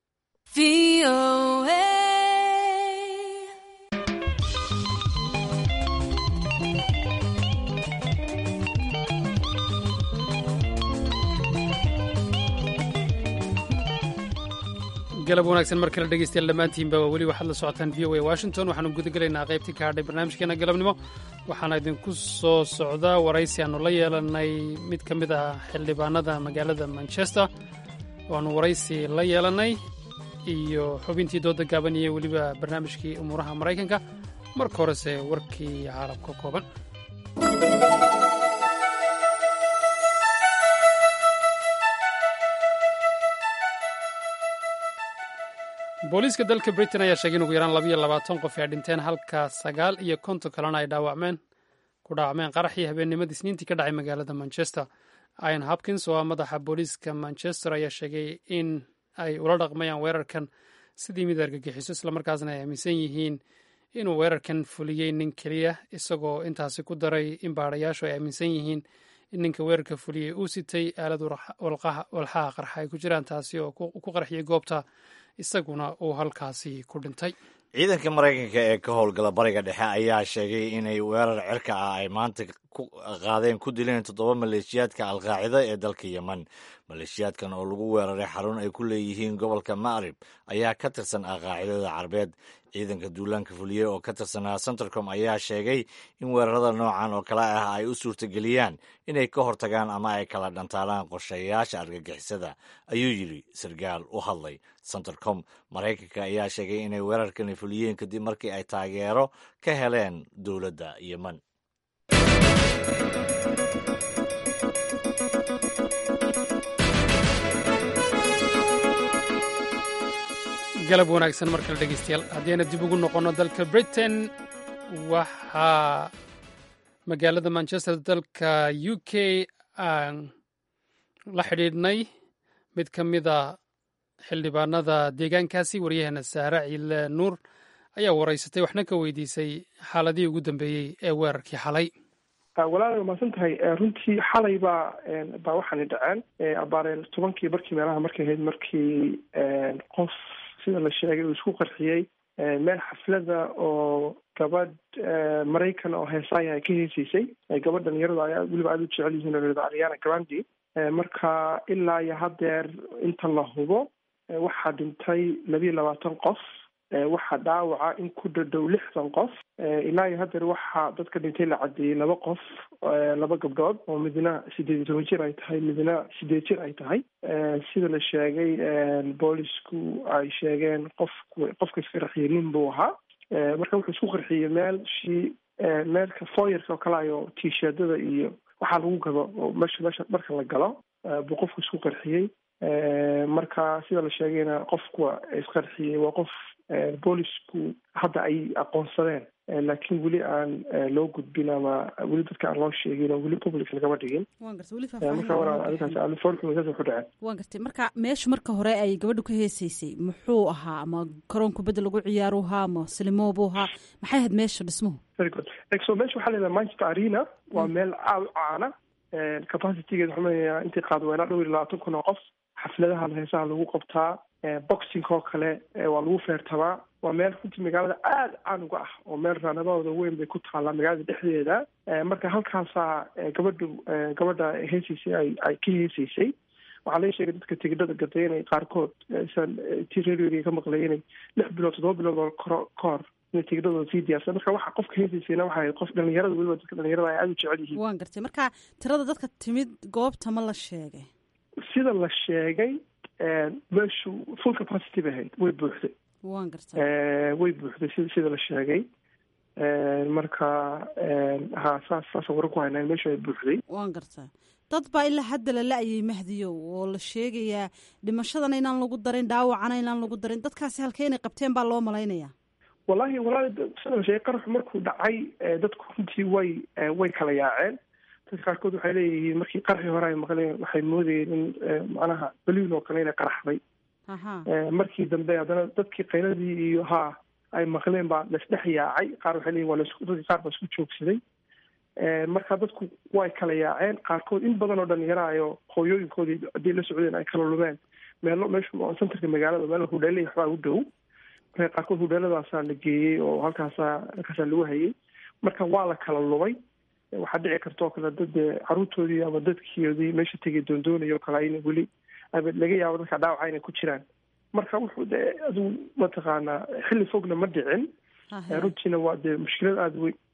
galab wanaagsan mar kale dhegeystayaal dhammaantiinba waa weli waxaad la socotaan v o a washington waxaanu gudagelaynaa qaybtii ka hadhay barnaamijkeena galabnimo waxaana idinku soo socdaa waraysi aanu la yeelanay mid ka mid ah xildhibaanada magaalada manchester waanu waraysi la yeelanay iyo xubintii dooda gaaban iyo weliba barnaamijkii umuuraha maraykanka marka horese warkii caalamka kooban booliiska dalka britain ayaa sheegay in ugu yaraan labayo labaatan qof ay dhinteen halka sagaal iyo konton kalena ay dhaawacmeen ku dhaawacmeen qaraxii habeennimadii isniintii ka dhacay magaalada manchester ian hopkins oo ah madaxa booliiska manchester ayaa sheegay in ay ula dhaqmayaan weerarkan sidii mid argagixiso islamarkaasna ay aaminsan yihiin inuu weerarkan fuliyey nin keliya isagoo intaasi ku daray in baadhayaashu ay aaminsan yihiin in ninka weerarka fuliyey uu sitay aalad walxaha qarxa ay ku jiraan taasi oo ku qarxiyey goobta isaguna uu halkaasi ku dhintay ciidanka maraykanka ee ka howlgala bariga dhexe ayaa sheegay inay weerar cirka ah ay maanta ku qaadeen ku dileen toddoba maleeshiyaadka alqaacida ee dalka yemen maleeshiyaadkan oo lagu weeraray xarun ay ku leeyihiin gobolka ma'rib ayaa ka tirsan alqaacidada carbeed ciidanka duulaanka fuliyey oo ka tirsanaa centercom ayaa sheegay in weerarada noocan oo kale ah ay u suurtageliyaan inay ka hortagaan ama ay kala dhantaalaan qorshayaasha argagixisada ayuu yidhi sarkaal u hadlay centercom maraykanka ayaa sheegay inay weerarkani fuliyeen kadib markii ay taageero ka heleen dowladda yemen galab wanaagsan mar kale dhegeystayaal haddayna dib ugu noqonno dalka britain waxaa magaalada manchester dalka u k aan la xidhiidhnay mid ka mida xildhibaanada deegaankaasi waryaheena saare ciile nuur ayaa waraysatay waxna ka weydiisay xaaladihii ugu dambeeyey ee weerarkii xalay walaal waa mahadsan tahay runtii xalay baa baa waxaani dhaceen abaareel tobankii barkii meelaha markay ahayd markii qof sida la sheegay uu isku qarxiyey meel xaflada oo gabadh maraykan oo heesaaya ay ka heesaysay gabadh dhalinyarada ayaa weliba aada u jecel yihiin oo layihahdo ariana grandi marka ilaa iyo haddeer inta la hubo waxaa dhintay labiiyo labaatan qof waxaa dhaawaca in ku dhadhow lixdan qof ilaa iyo haddeer waxaa dadka dhintay la cadeeyey laba qof laba gabdhood oo midna sideed iyo toban jir ay tahay midna sideed jir ay tahay sida la sheegay boolisku ay sheegeen qofku qofka iska qarxiyey nin buu ahaa marka wuxuu isku qarxiyey meel shii meelka foyerka oo kale ayo t-shirtada iyo waxaa lagu gado oo meesha meesha marka la galo buu qofku isku qarxiyey marka sida la sheegayna qofku isqarxiyey waa qof boolisku hadda ay aqoonsadeen laakiin weli aan loo gudbin ama weli dadka aan loo sheegin oo weli public lagama dhigin marka walaarikaas ku dhaceen waan gartay marka meesha marka hore ay gabadhu ka heesaysay muxuu ahaa ama garoon kubadda lagu ciyaaru ahaa ama silimo buu ahaa maxay ahayd meesha dhismuhu very good so meesha waxaa leedahay manchester arena waa meel aad u caana capacitygeed waxaa maleeyaa intii qaad weynaa dhowr iyo labaatan kun oo qof xafladaha heesaha lagu qabtaa boxing oo kale waa lagu feertabaa waa meel runtii magaalada aada caan uga ah oo meel raanadahooda weyn bay ku taallaa magaalada dhexdeeda marka halkaasaa gabadhu gabadha heesaysay ay ay ka heesaysay waxaa laga sheegay dadka tigidhada gatay inay qaarkood san ti radioga ka maqlay inay lix bilood toddoba bilood oo koro ka hor inay tigidhadooda sii diyaarsan marka waxa qofka heesaysayna waxay ahayd qof dhalinyarada weliba dadka dhalinyarada ay aada u jecel yihiin waan gartay marka tirada dadka timid goobta ma la sheegay sida la sheegay meeshu full capacity bay ahayd way buuxday waan gartay way buuxday si sida la sheegay marka ha saas saasa waran ku haynaa meeshu ay buuxday waan gartaa dad baa ilaa hadda la la-yay mahdiyow oo la sheegayaa dhimashadana inaan lagu darin dhaawacana inaan lagu darin dadkaasi halkee inay qabteen baa loo malaynayaa wallahi walahi sida la sheegay qaraxu markuu dhacay dadku runtii way way kala yaaceen dadka qaarkood waxay leeyihiin markii qarxii hore ay maqleen waxay moodayeen in macnaha baliin oo kale inay qaraxday markii dambe haddana dadkii qayladii iyo haa ay maqleen baa laisdhex yaacay qaar waxay leeyihin waa lasku dadkii qaar baa isku joogsaday marka dadku way kala yaaceen qaarkood in badan oo dhalinyaro ayo hooyooyinkoodii haddii la socdeen ay kala lumeen meelo meesha centerka magaalada meel hudheelay waxbaa u dhow marka qaarkood hudheeladaasaa la geeyey oo halkaasaa halkaasaa lagu hayay marka waa la kala lumay waxaa dhici karta oo kale dad caruurtoodii ama dadkiodii meesha tegay doondoonaya oo kale ayna weli laga yaabo dadka dhaawaca inay ku jiraan marka wuxuu de aduu mataqaanaa xilli fogna ma dhicin runtiina waa dee mushkilad aada wey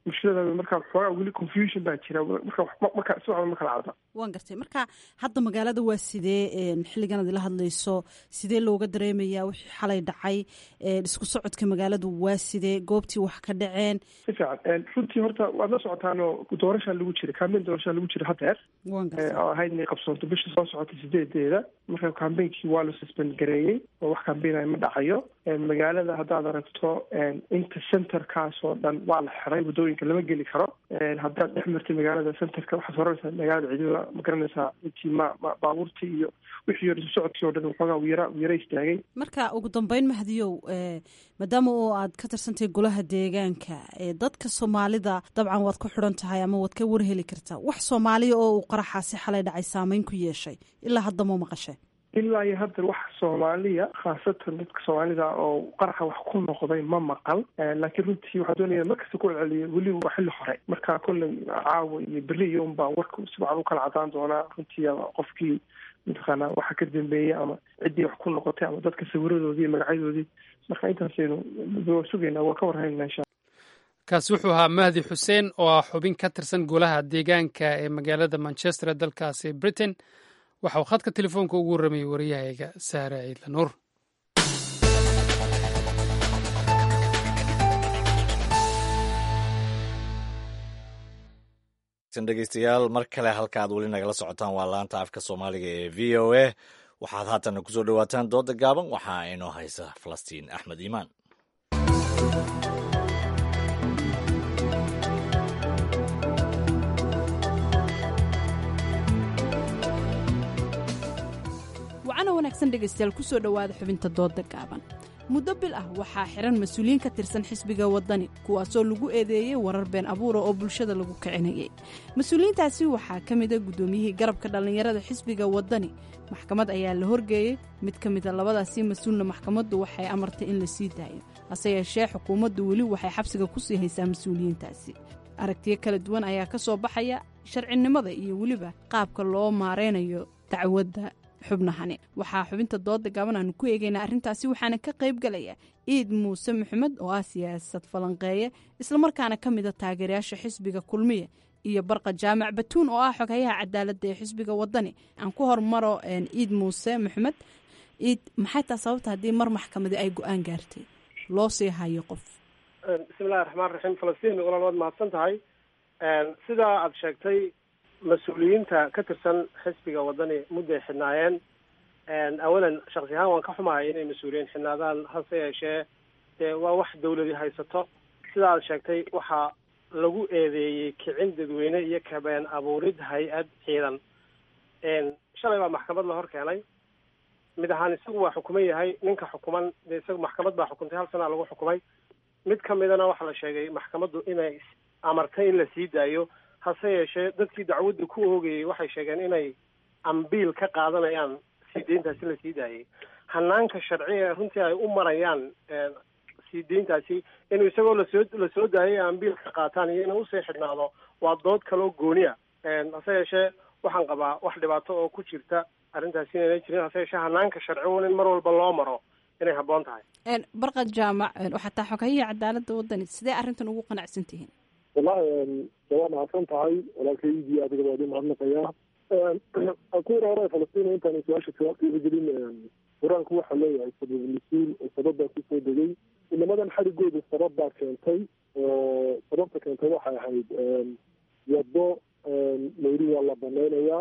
bulshada marka xoogaa weli confusion baa jira marka marka si waxba ma kala cadda waan gartay marka hadda magaalada waa sidee xilligan ad ila hadlayso sidee looga dareemayaa wixii xalay dhacay isku socodka magaaladu waa sidee goobtii wax ka dhaceen si fiican runtii horta waad la socotaanoo doorashaa lagu jira kambeyn doorashaa lagu jira hadeer oo ahayd inay qabsoonto bisha soo socotay sideedeeda marka kambeynkii waa la suspend gareeyey oo wax kambeynaya ma dhacayo magaalada haddaad aragto inta centerkaas oo dhan waa la xiray waddooyinka lama geli karo haddaad dhex martay magaalada centerka waxaad oranaysaa magaalada ciidada ma garanaysaa intii ma ma baabuurtii iyo wixii hore isu socodkii oo dhan waxoogaa wiyara wiyara istaagay marka ugu dambeyn mahdiyow maadaama oo aad ka tirsantahay golaha deegaanka dadka soomaalida dabcan waad ku xidhan tahay ama waad ka warheli kartaa wax soomaaliya oo uu qaraxaasi xalay dhacay saameyn ku yeeshay ilaa hadda ma maqashay ilaa iyo hadda wax soomaaliya khaasatan dadka soomaalida oo qaraxa wax ku noqday ma maqal laakiin runtii waxaa doonaya markasta ku celceliya weliba waa xilli hore marka kolley caawa iyo beri iyo unbaa warka si wacan u kala cadaan doonaa runtii qofkii mataqaanaa waxa ka dambeeyey ama ciddii wax ku noqotay ama dadka sawiradoodii iyo magacyadoodii marka intaasaynu waa sugaynaa waa ka warhaynaa insha kaasi wuxuu ahaa mahdi xuseen oo ah xubin ka tirsan golaha deegaanka ee magaalada manchester ee dalkaasi britain waxa uu khadka telefoonka ugu warramayay wariyahayga saare ciidla nuur dhegeystayaal mar kale halkaaad weli nagala socotaan waa laanta afka soomaaliga ee v o a waxaad haatana kusoo dhowaataan dooda gaaban waxaa inoo haysa falastiin axmed iimaan wacana wanaagsan dhegaystayaal kusoo dhowaada xubinta dooda gaaban muddo bil ah waxaa xiran mas-uuliyiin ka tirsan xisbiga waddani kuwaasoo lagu eedeeyey warar been abuura oo bulshada lagu kicinayay mas-uuliyiintaasi waxaa ka mida guddoomiyihii garabka dhallinyarada xisbiga waddani maxkamad ayaa la horgeeyey mid ka mida labadaasii mas-uulna maxkamaddu waxay amartay in la sii daayo hase yeeshee xukuumaddu weli waxay xabsiga ku sii haysaa mas-uuliyiintaasi aragtiyo kala duwan ayaa ka soo baxaya sharcinimada iyo weliba qaabka loo maaraynayo dacwadda xubnahani waxaa xubinta dooda gaaban aanu ku eegaynaa arrintaasi waxaana ka qayb galaya ciid muuse maxamed oo ah siyaasad falanqeeye islamarkaana ka mida taageerayaasha xisbiga kulmiya iyo barqa jaamac batuun oo ah xoghayaha cadaaladda ee xisbiga wadani aan ku hormaro ciid muuse maxamed ciid maxay taa sababta haddii mar maxkamadi ay go-aan gaartay loo sii hayo qof bismillahi raxmaan raxiim falastiin walaal waad mahadsan tahay sidaa aada sheegtay mas-uuliyiinta ka tirsan xisbiga waddani mudday xidhnaayeen awalan shaksi ahaan waan ka xumahay inay mas-uuliyiin xidhnaadaan hase yeeshee dee waa wax dawladi haysato sida aad sheegtay waxaa lagu eedeeyey kicin dadweyne iyo kabeen abuurid hay-ad ciidan shalay baa maxkamad la hor keenay mid ahaan isagu waa xukuman yahay ninka xukuman dee isagu maxkamad baa xukuntay hal sanaa lagu xukumay mid ka midana waxaa la sheegay maxkamaddu inay amartay in la sii daayo hase yeeshee dadkii dacwadda ku oogayey waxay sheegeen inay ambiil ka qaadanayaan sii deyntaasi la sii daayay hanaanka sharci ee runtii ay u marayaan sii deyntaasi inuu isagoo lasoo lasoo daayay ambiil ka qaataan iyo inuu usii xidhnaado waa dood kaloo gooniya hase yeeshee waxaan qabaa wax dhibaato oo ku jirta arrintaasi inayna jirin hase yeeshee hanaanka sharci un in mar walba loo maro inay habboon tahay barqa jaamac waxaa taa xoghayaha cadaaladda waddani sidee arrintan ugu qanacsan tihiin wallahi waa mahadsan tahay walaalkaydii adiga waa idin mahadnaqayaa kuwar hore falastiin intaan su-aasha jawaabteeda gelin qur-aanku waxaa leeyahay sabab mas-uul oo sababbaa kusoo degay inamadan xarigooda sabab baa keentay oo sababta keentay waxay ahayd waddo layri waa la banaynayaa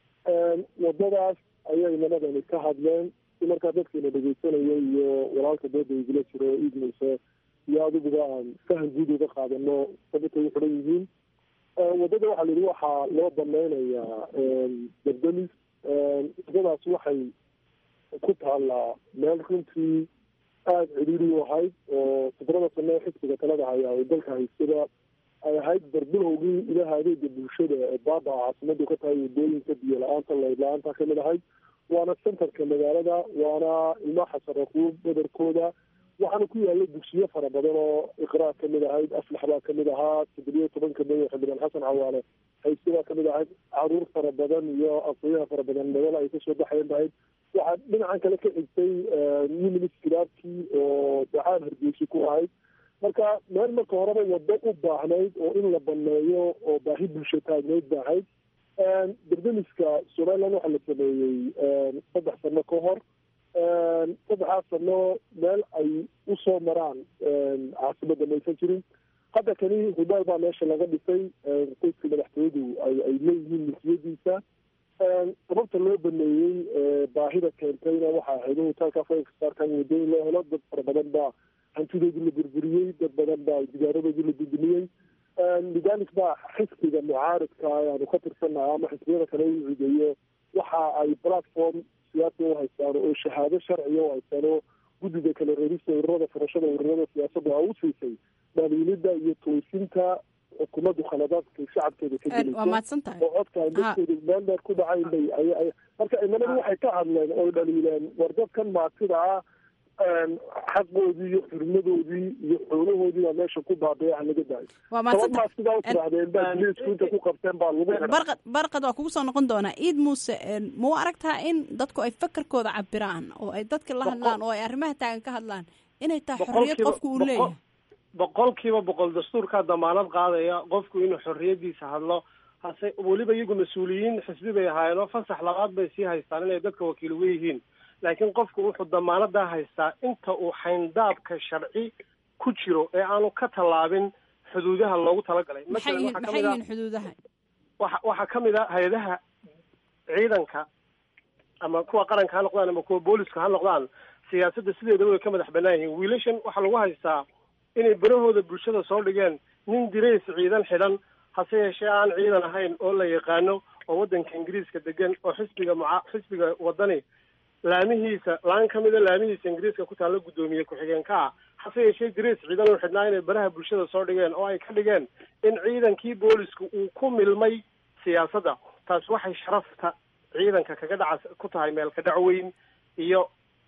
waddadaas ayay inamadani ka hadleen si markaa dadkiina dhegeysanaya iyo walaalka dooda igula jiro iid muuse iyo adiguba aan fahan guud uga qaadano sababtay u xiran yihiin waddada waxaa la yidhi waxaa loo banaynayaa dardamis waddadaas waxay ku taallaa meel runtii aada cidhiiri u ahayd oo fikrada sane xisbiga talada haya oo dalka haystada ay ahayd darbilowgii ilaha adeega bulshada ee baaba caasimadu ka tahay wadooyinka biyo la-aanta layd la-aanta kamid ahayd waana centerka magaalada waana ilmaa xasaraquub badarkooda waxaana ku yaala dugsiyo fara badan oo iqraa kamid ahayd aflax baa kamid ahaa toddobiyo tobanka may xildhibaan xasan cawaale hayse baa kamid ahayd caruur fara badan iyo aqooyaha fara badan madal ay kasoo baxayan bahayd waxaa dhinacan kale ka xigtay new ministraabkii oo dacaan hargeysa ku ahayd marka meel marka horeba wado u baahnayd oo in la baneeyo oo baahi bulsho taagneyd baahayd dardamiska somaliland waxaa la sameeyey saddex sano ka hor saddexaas sano meel ay usoo maraan caasimada maysan jirin hadda kani hudaal baa meesha laga dhisay qoyska madaxtooyadu ay ay leeyihiin milkiyadiisa sababta loo baneeyey baahida keentayna waxaa ahayd hotaalka farsarkan wadooyin loo helo dad fara badan baa hantidoodii la burburiyey dad badan baa digaaradoodii la dudumiyey lidalik baa xisbiga mucaaridka ayaanu ka tirsanahay ama xisbiyada kale u cideeyo waxa ay platform siyaasi u haystaan oo shahaado sharciya u haystaan oo guddiga kale reerista ururada furashada ururada siyaasadda a u siisay dhaliilida iyo toosinta xukuumaddu khaladaadka shacabkeeda ka gelayso oo codka dadkooda meel dheer ku dhacayn bay ay marka imanadu waxay ka hadleen oo dhaliileen war dadkan maatida ah xaqoodii iyo xurmadoodii iyo xoolahoodii baa meesha ku baabaya laga daayo sababmaa sidaa u tirahdeen baa biliisku inta ku qabteen baa lagu barqad barqad waa kugu soo noqon doonaa iid muuse ma u aragtaa in dadku ay fakarkooda cabiraan oo ay dadka la hadlaan oo ay arrimaha taagan ka hadlaan inay tahay xorriyad qofku uu leeyahay boqol kiiba boqol dastuurkaa damaanad qaadaya qofku inuu xorriyadiisa hadlo hase weliba iyagu mas-uuliyiin xisbi bay ahaayeen oo fasax labaad bay sii haystaan inay dadka wakiil uga yihiin laakiin qofku wuxuu damaanadaa haystaa inta uu xayndaabka sharci ku jiro ee aanu ka tallaabin xuduudaha loogu talagalay maxay yihiin xuduudaha waxa waxaa kamid a hay-adaha ciidanka ama kuwa qaranka ha noqdaan ama kuwa booliska ha noqdaan siyaasadda sideedaba way ka madax banaan yihiin wiilashan waxaa lagu haystaa inay berahooda bulshada soo dhigeen nin dirays ciidan xidhan hase yeeshee aan ciidan ahayn oo la yaqaano oo waddanka ingiriiska degan oo xisbiga muca xisbiga waddani laamihiisa laan ka mida laamihiisa ingiriiska ku taalla guddoomiye ku-xigeenka ah hase yeeshee dirays ciidan uu xidhnaa inay baraha bulshada soo dhigeen oo ay ka dhigeen in ciidankii boolisku uu ku milmay siyaasadda taas waxay sharafta ciidanka kaga dhaca ku tahay meel ka dhac weyn iyo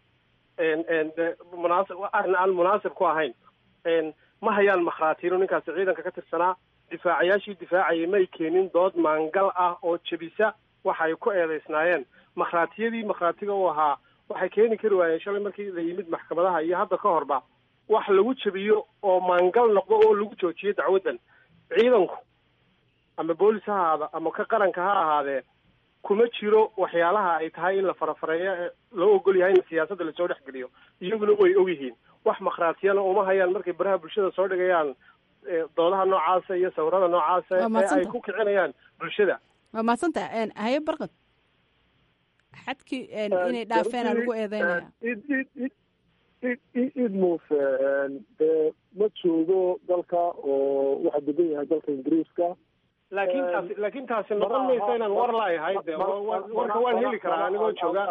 munaasib arrin aan munaasib ku ahayn ma hayaan makhraatiino ninkaasi ciidanka ka tirsanaa difaacayaashii difaacayay may keenin dood maangal ah oo jebisa waxa ay ku eedeysnaayeen makhraatiyadii makhraatiga u ahaa waxay keeni kari waayeen shalay markii la yimid maxkamadaha iyo hadda ka horba wax lagu jebiyo oo maangal noqdo oo lagu joojiyo dacwaddan ciidanku ama boolis ha ahaada ama ka qaranka ha ahaadee kuma jiro waxyaalaha ay tahay in la farafareeyo ee loo ogol yahay in siyaasadda lasoo dhex geliyo iyaguna way ogyihiin wax makhraatiyana uma hayaan markay baraha bulshada soo dhigayaan doodaha noocaasa iyo sawirada noocaasa ee ay ku kicinayaan bulshada waa mahadsantaha haye barqad xadkii inay dhaafeena lagu eedeynaya id muuse dee ma joogo dalka oo waxaa degan yahay dalka ingiriiska laakin taasi laakin taasi noqon maysa inaan war laayahay de warka waan heli karaa anigoo jooga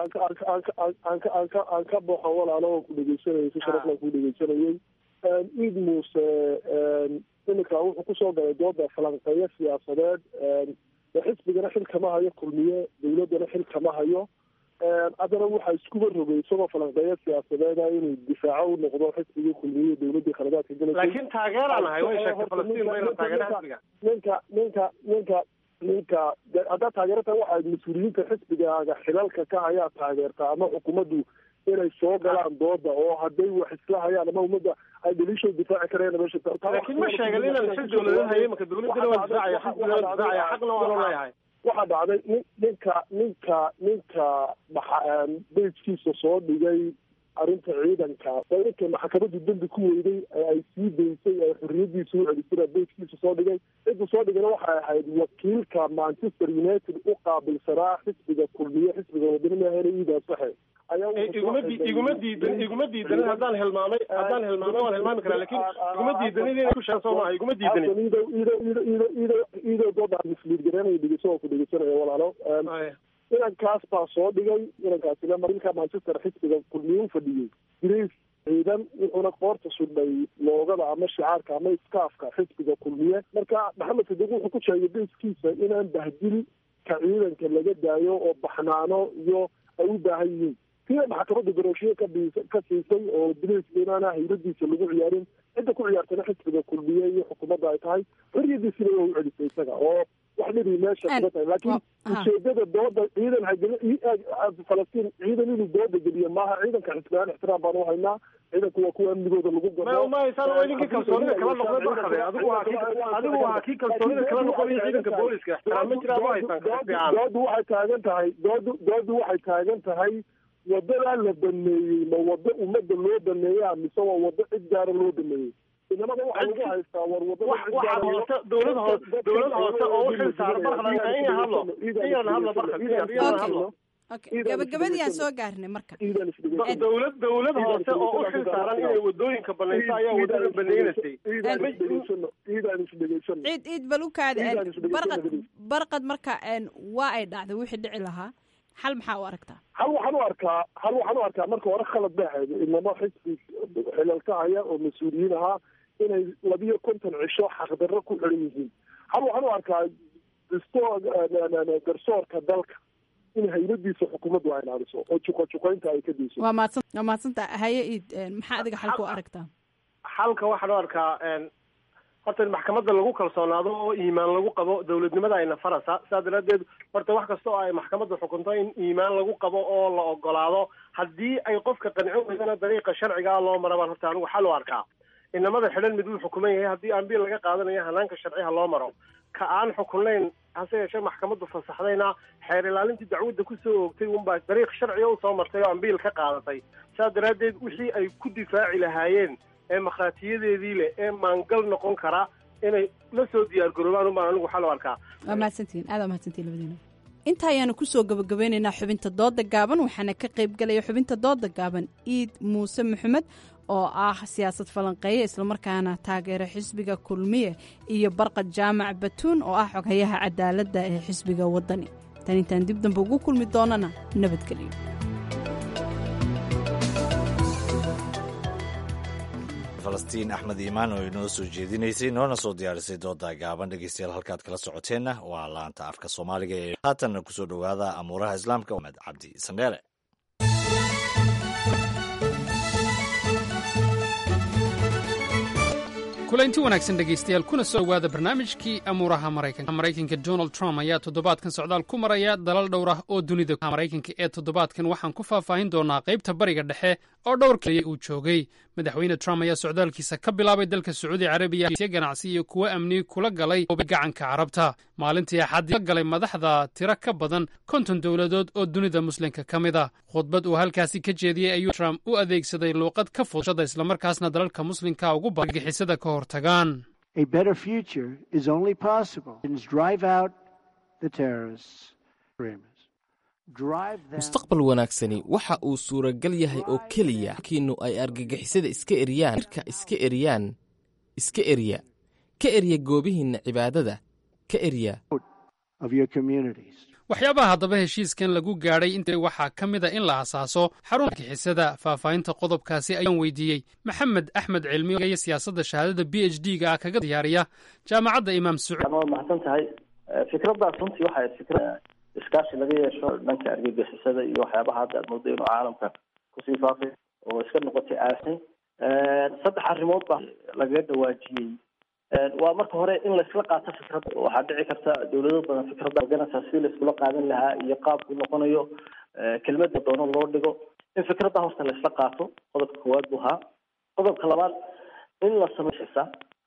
aan ka baxo walaalo oo ku dhegeysanayay si sharafla ku dhegeysanayay id muuse iminka wuxuu kusoo galay dooda falanqeeyo siyaasadeed xisbigana xil kama hayo kulmiye dawladdana xil kama hayo haddana waxaa iskuba rogay isagoo falanqeeyo siyaasadeeda inuu difaaco u noqdo xisbigii kulmiye dawladdii khaladaadka galaysa laakiin taageeraan ahay way sheegtay falastiin bayna taageera xisbiga ninka ninka ninka ninka haddaad taageerata waxaad mas-uuliyiinta xisbigaaga xilalka ka hayaa taageerta ama xukuumaddu inay soo galaan dooda oo hadday wax isla hayaan ama ummadda ay dhaliishoo difaaci kareen meesha laakiin ma sheegan inaan xil dawladeed hayay marka dawladdana waa difaacaya xisbigana waa difaacaya xaqna waanu leeyahay waxaa dhacday nin ninka ninka ninka bejkiisa soo dhigay arrinta ciidanka oo ninkay maxkamaddu dembi ku weyday ee ay sii daysay ee xorriyadiisa u celisay bejkiisa soo dhigay cidda soo dhigana waxay ahayd wakiilka manchester united u qaabilsanaa xisbiga kulmiye xisbiga wadanimaahena iidaa saxe iguma di iguma diidan iguma diidanin haddaan hilmaamay haddaan hilmaamay waan hilmaami karaa lakin iguma diidanin inay ku sheegso maaha iguma diidanin ido ido ido ido ido ido doodaa misliid garanaya dhegeyso oo ku dhegeysanaya walaalo inankaas baa soo dhigay inankaasina marinka manchester xisbiga kulmiye u fadhiyey grace ciidan wuxuuna qoorta sudhay loogada ama shicaarka ama iskaafka xisbiga kulmiye marka maxamed sadiq wuxuu ku sheegay beyskiisa inaan bahdil ka ciidanka laga daayo oo baxnaano iyo ay u baahan yihiin sida maxkamadda garooshiye ka ka siisay oo bilayska inaana hayradiisa lagu ciyaarin cidda ku ciyaartana xisbiga kulmiye iyo xukuumadda ay tahay xorriyadiisina waa u celisay isaga oo wax dhibi meesha kaga tahay laakiin ujeedada dooda ciidan hagel falastiin ciidan inuu dooda geliyo maaha ciidanka xisbiyaan ixtiraam baan u haynaa ciidanku waa kuwa amnigooda lagu gado maysaan oo idinkii kalsoonida kala noqday barkade adigu waa kii adigu waa kii kalsoonida kala noqday ciidanka booliska ixtiraam ma jiraa ma haysan fiican doodu waxay taagan tahay doodu doodu waxay taagan tahay wadadaa la baneeyey ma wado ummadda loo baneeyaa mise waa wado cid gaara loo baneeyey inamada waxaa lagu haystaa war waxa hoose dowlad hoose dowlad hoose oo u xil saaran barkada in hadlo in yarna hadlo barkad in yarna hadlo gabagabadii aan soo gaarnay marka dowlad dowlad hoose oo u xil saaran inay wadooyinka banayso ayaa wadada banaynaysay ciid ciid bal u kaadi barqad barqad marka waa ay dhacday wixii dhici lahaa xal maxaa u aragtaa hal waxaan u arkaa hal waxaan u arkaa marka hore khalad bay ahayd inamo xisbi xilalka haya oo mas-uuliyiin ahaa inay labiyo konton cisho xaqdarro ku xiran yihiin hal waxaan u arkaa disto garsoorka dalka in haybadiisa xukuumaddu ay ilaaliso oo juqojuqaynta ay ka dayso waa mahadsan waa mahadsanta haye iid maxaa adiga xalka u aragtaa xalka waxaan u arkaa horta in maxkamadda lagu kalsoonaado oo iimaan lagu qabo dowladnimada ayna farasa saa daraadeed horta wax kasta oo ay maxkamadda xukunto in iimaan lagu qabo oo la ogolaado haddii ay qofka qancin weydana dariiqa sharcigaa loo mara baan horta anigu xal u arkaa inamada xidhan mid uu xukuman yahay haddii ambiil laga qaadanayo hanaanka sharciha loo maro ka aan xukunnayn hase yeeshee maxkamaddu fasaxdayna xeer ilaalintii dacwadda kusoo oogtay unbaa dariiq sharciga usoo martay oo ambiil ka qaadatay saa daraaddeed wixii ay ku difaaci lahaayeen ee makhaatiyadeedii leh ee maangal noqon kara inay la soo diyaar garoobaan unbaan anigu xal u arkaa waa mahadsantihiin aad waa mahadsantihin labadiina inta ayaanu kusoo gabagabeynaynaa xubinta dooda gaaban waxaana ka qayb galaya xubinta dooda gaaban iid muuse maxamed oo ah siyaasad falanqeeye islamarkaana taageera xisbiga kulmiye iyo barqad jaamac batuun oo ah xoghayaha cadaaladda ee xisbiga waddani tan intaan dib dambe ugu kulmi doonana nabadgelyo falastiin axmed iimaan oo inoo soo jeedinaysay noona soo diyaarisay dooda gaaban dhegeystayaal halkaad kala socoteenna waa laanta afka soomaaliga ee haatanna kusoo dhowaada amuuraha islaamka axmed cabdi sandheele kulaynti wanaagsan dhegaystayaal kuna soo dhowaada barnaamijkii amuuraha maraykanka maraykanka donald trump ayaa toddobaadkan socdaal ku maraya dalal dhowr ah oo dunida maraykanka ee toddobaadkan waxaan ku faahfaahin doonaa qaybta bariga dhexe oo dhowr kaliya uu joogay madaxweyne trump ayaa socdaalkiisa ka bilaabay dalka sacuudi carabiya siya ganacsi iyo kuwo amni kula galay gacanka carabta maalintii axaddii la galay madaxda tiro ka badan konton dowladood oo dunida muslimka ka mid a khudbad uu halkaasi ka jeediyey ayuu trump u adeegsaday luuqad ka fudshada islamarkaasna dalalka muslimka ugu bagixisada ka hortagaan mustaqbal wanaagsani waxa uu suuragal yahay oo keliya kiinu ay argagixisada iska eryaan irka iska eryaan iska erya ka erya goobihiinna cibaadada ka erya waxyaabaha haddaba heshiiskan lagu gaadhay int waxaa ka mid a in la asaaso xarun argixisada faahfaahinta qodobkaasi ayaan weydiiyey maxamed axmed cilmi iyo siyaasadda shahaadada b h d ga ah kaga diyaariya jaamacadda imaam sacuud waa mahadsan tahay fikraddaas runtii waxay fikrad iskaashi laga yeesho dhanka argagixisada iyo waxyaabaha hadda aad moodo inuu caalamka kusii faafay oo iska noqotay aasin saddex arrimood baa lagaga dhawaajiyey waa marka hore in laysla qaato fikradda waxaa dhici karta dawlado badan fikradda ganasa si laiskula qaadan lahaa iyo qaabku noqonayo kelmadda doono loo dhigo in fikradda horta laysla qaato qodobka koowaad buu ahaa qodobka labaad in la sameyo xisa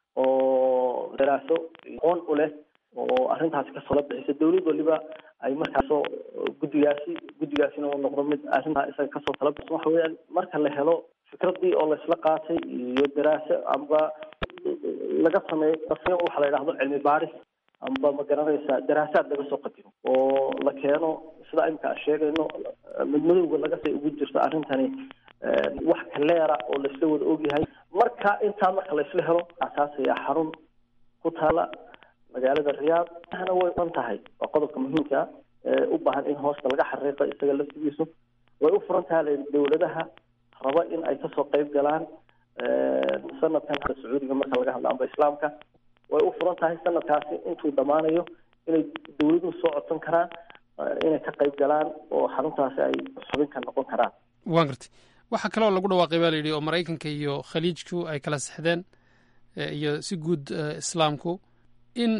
oo daraaso aqoon u leh oo arrintaasi kasoo la bixisa dawlad waliba ay markaasoo guddigaasi guddigaasina uu noqdo mid arrintaa isaga kasoo tala bixisa waxa weeyaan marka la helo fikraddii oo laysla qaatay iyo daraaso amba laga sameeyo waxa la yidhahdo cilmi baaris amba ma garanaysaa daraasaad laga soo qadimo oo la keeno sida imika aan sheegayno midmadowga lagasay ugu jirto arrintani wax kaleera oo laisla wada ogyahay marka intaa marka laisla helo asaasaya xarun ku taala magaalada riyaad ahna way uan tahay waa qodobka muhiimka ee u baahan in hoosta laga xariiqo isaga laftigiisu way u furan tahay dawladaha raba in ay kasoo qayb galaan sanadkan sacuudiga marka laga hadlo amba islaamka way u furan tahay sanadkaasi intuu dhammaanayo inay dawladuhu soo codsan karaan inay ka qayb galaan oo xaruntaasi ay xubin ka noqon karaan waan gartay waxaa kaloo lagu dhawaaqay baa la yidhi oo maraykanka iyo khaliijku ay kala sexdeen iyo si guud islaamku in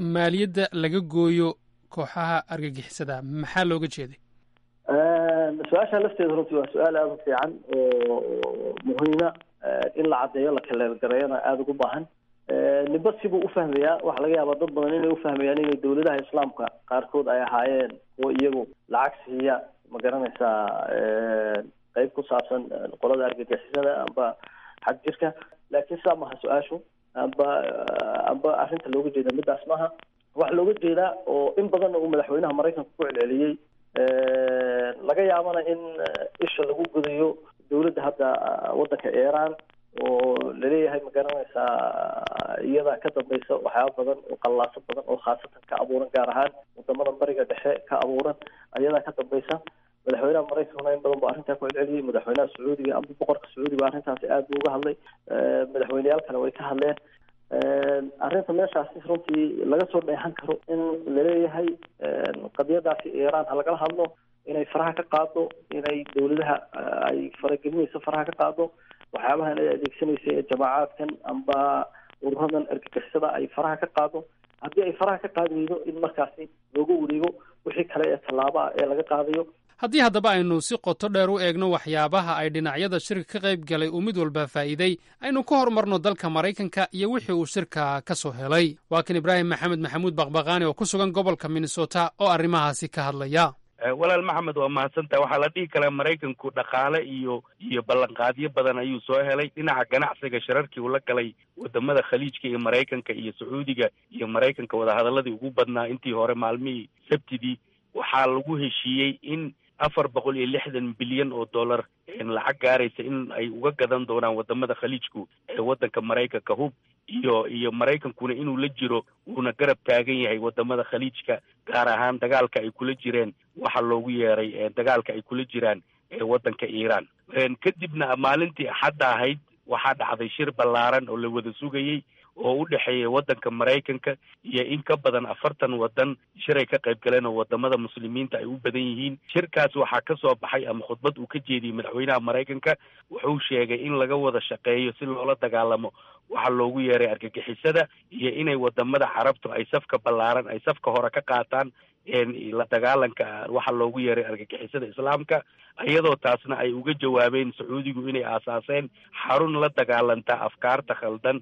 maaliyadda laga gooyo kooxaha argagixisada maxaa looga jeeday su-aasha lafteeda runtii waa su-aal aada u fiican oo muhiima in la caddeeyo la kaleelgareeyana aada ugu baahan ninba sibuu ufahmayaa waxaa laga yaabaa dad badan inay ufahmayaan inay dowladaha islaamka qaarkood ay ahaayeen kuwo iyagu lacag siiya ma garanaysaa qeyb ku saabsan qolada argagixisada amba xag jirka laakiin sidaa maha su-aashu amba amba arrinta looga jeeda midaas maaha waxaa looga jeedaa oo in badanna uu madaxweynaha maraykanka ku celceliyey laga yaabana in isha lagu gudayo dowladda hadda waddanka iran oo laleeyahay ma garanaysaa iyadaa ka dambaysa waxyaaba badan oo qallaaso badan oo khaasatan ka abuuran gaar ahaan wadamada bariga dhexe ka abuuran ayadaa ka dambaysa madaxweynaha maraykankuna in badan bu arrintaa ku celceliyey madaxweynaha sacuudiga amba boqorka sacuudiga arrintaasi aada buu uga hadlay madaxweyneyaal kale way ka hadleen arrinta meeshaasi runtii laga soo dheehan karo in laleeyahay qadiyadaasi iran ha lagala hadlo inay faraha ka qaado inay dowladaha ay faragelinayso faraha ka qaado waxyaabahan ay adeegsanaysa ee jamaacaadkan amba ururadan argagixisada ay faraha ka qaado haddii ay faraha ka qaadi weydo in markaasi looga wareego wixii kale ee tallaabo ah ee laga qaadayo haddii haddaba aynu si qoto dheer u eegno waxyaabaha ay dhinacyada shirka ka qayb galay uu mid walba faa'iiday aynu ka hormarno dalka maraykanka iyo wixii uu shirka ka soo helay waa kan ibraahim maxamed maxamuud baqbaqaani oo ku sugan gobolka minnesota oo arrimahaasi ka hadlaya walaal maxamed waa mahadsantaha waxaa la dhihi karaa maraykanku dhaqaale iyo iyo ballanqaadyo badan ayuu soo helay dhinaca ganacsiga shirarkii uu la galay wadamada khaliijka iyo maraykanka iyo sacuudiga iyo maraykanka wadahadaladii ugu badnaa intii hore maalmihii sabtidii waxaa lagu heshiiyey in afar boqol iyo lixdan bilyan oo dollar lacag gaaraysa in ay uga gadan doonaan wadamada khaliijku ee waddanka maraykanka hub iyo iyo maraykankuna inuu la jiro uuna garab taagan yahay wadamada khaliijka gaar ahaan dagaalka ay kula jireen waxa loogu yeeray dagaalka ay kula jiraan ee waddanka iiraan kadibna maalintii axadda ahayd waxaa dhacday shir ballaaran oo la wada sugayey oo u dhexeeya waddanka maraykanka iyo in ka badan afartan waddan shiray ka qayb galeen oo wadamada muslimiinta ay u badan yihiin shirkaas waxaa ka soo baxay ama khudbad uu ka jeediyey madaxweynaha maraykanka wuxuu sheegay in laga wada shaqeeyo si loola dagaalamo waxaa loogu yeeray argagixisada iyo inay wadamada carabtu ay safka ballaaran ay safka hore ka qaataan la dagaalanka waxa loogu yeeray argagixisada islaamka iyadoo taasna ay uga jawaabeen sacuudigu inay aasaaseen xarun la dagaalanta afkaarta khaldan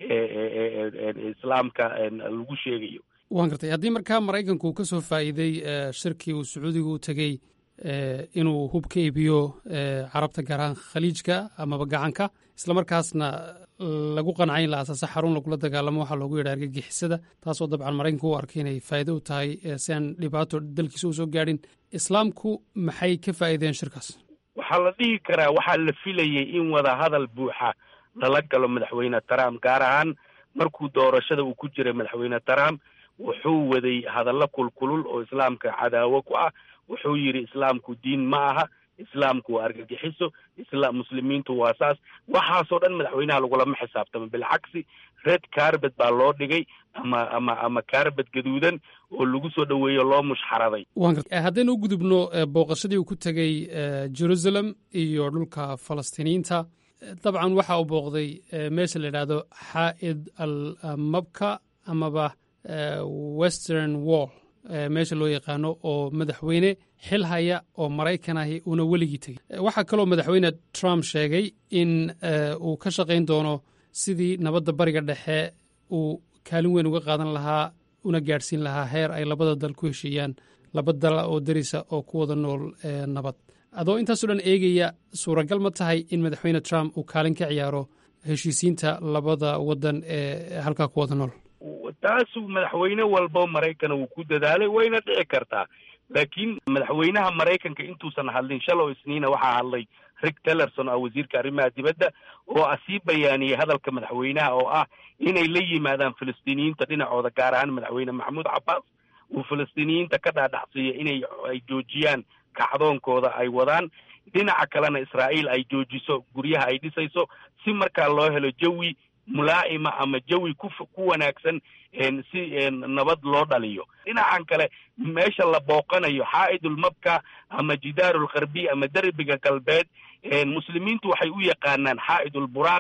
islaamka lagu sheegayo waan gartay haddii markaa maraykanku uu ka soo faa'iiday shirkii uu sacuudiga u tegey inuu hub ka iibiyo carabta gaar ahaan khaliijka amaba gacanka islamarkaasna lagu qancay in la aasaaso xarun lagula dagaalamo waxaa loogu yidha argagixisada taasoo dabcan maraykanku u arkay inay faa'iido u tahay si aan dhibaato dalkiisa u soo gaadhin islaamku maxay ka faa'iideen shirkaas waxaa la dhihi karaa waxaa la filayay in wada hadal buuxa lala galo madaxweyne trump gaar ahaan markuu doorashada uu ku jiray madaxweyne trump wuxuu waday hadallo kulkulul oo islaamka cadaawo ku ah wuxuu yidhi islaamku diin ma aha islaamku waa argagixiso isla muslimiintu waa saas waxaasoo dhan madaxweynaha lagulama xisaabtamo bilcagsi red carbet baa loo dhigay ama ama ama carbet gaduudan oo lagu soo dhoweeyo loo mushxaraday waan garta haddaynu u gudubno booqashadii uu ku tegey jerusalem iyo dhulka falastiiniyiinta dabcan waxa uu booqday meesha la yidhaahdo xaa'id al mabka amaba western wall meesha loo yaqaano oo madaxweyne xil haya oo maraykan ahi uuna weligii tegey waxaa kaloo madaxweyne trump sheegay in uu ka shaqayn doono sidii nabadda bariga dhexe uu kaalin weyn uga qaadan lahaa una gaadhsiin lahaa heer ay labada dal ku heshiiyaan laba dala oo darisa oo ku wada nool nabad adoo intaasoo dhan eegaya suuragal ma tahay in madaxweyne trump uu kaalin ka ciyaaro heshiisiinta labada waddan ee halkaa ku wada nool taasuu madaxweyne walbo maraykana wuu ku dadaalay wayna dhici kartaa laakiin madaxweynaha maraykanka intuusan hadlin shalow isniina waxaa hadlay rick tellerson oo wasiirka arrimaha dibadda oo ah sii bayaaniyey hadalka madaxweynaha oo ah inay la yimaadaan filistiiniyiinta dhinacooda gaar ahaan madaxweyne maxamuud cabbaas uu filistiiniyiinta ka dhaadhacsiiyo inay ay joojiyaan kacdoonkooda ay wadaan dhinaca kalena israa'iil ay joojiso guryaha ay dhisayso si markaa loo helo jawi mulaa'ima ama jawi ku ku wanaagsan si nabad loo dhaliyo dhinacan kale meesha la booqanayo xaa'idulmabka ama jidaarulkarbi ama derbiga galbeed muslimiintu waxay u yaqaanaan xaa'idulburaaq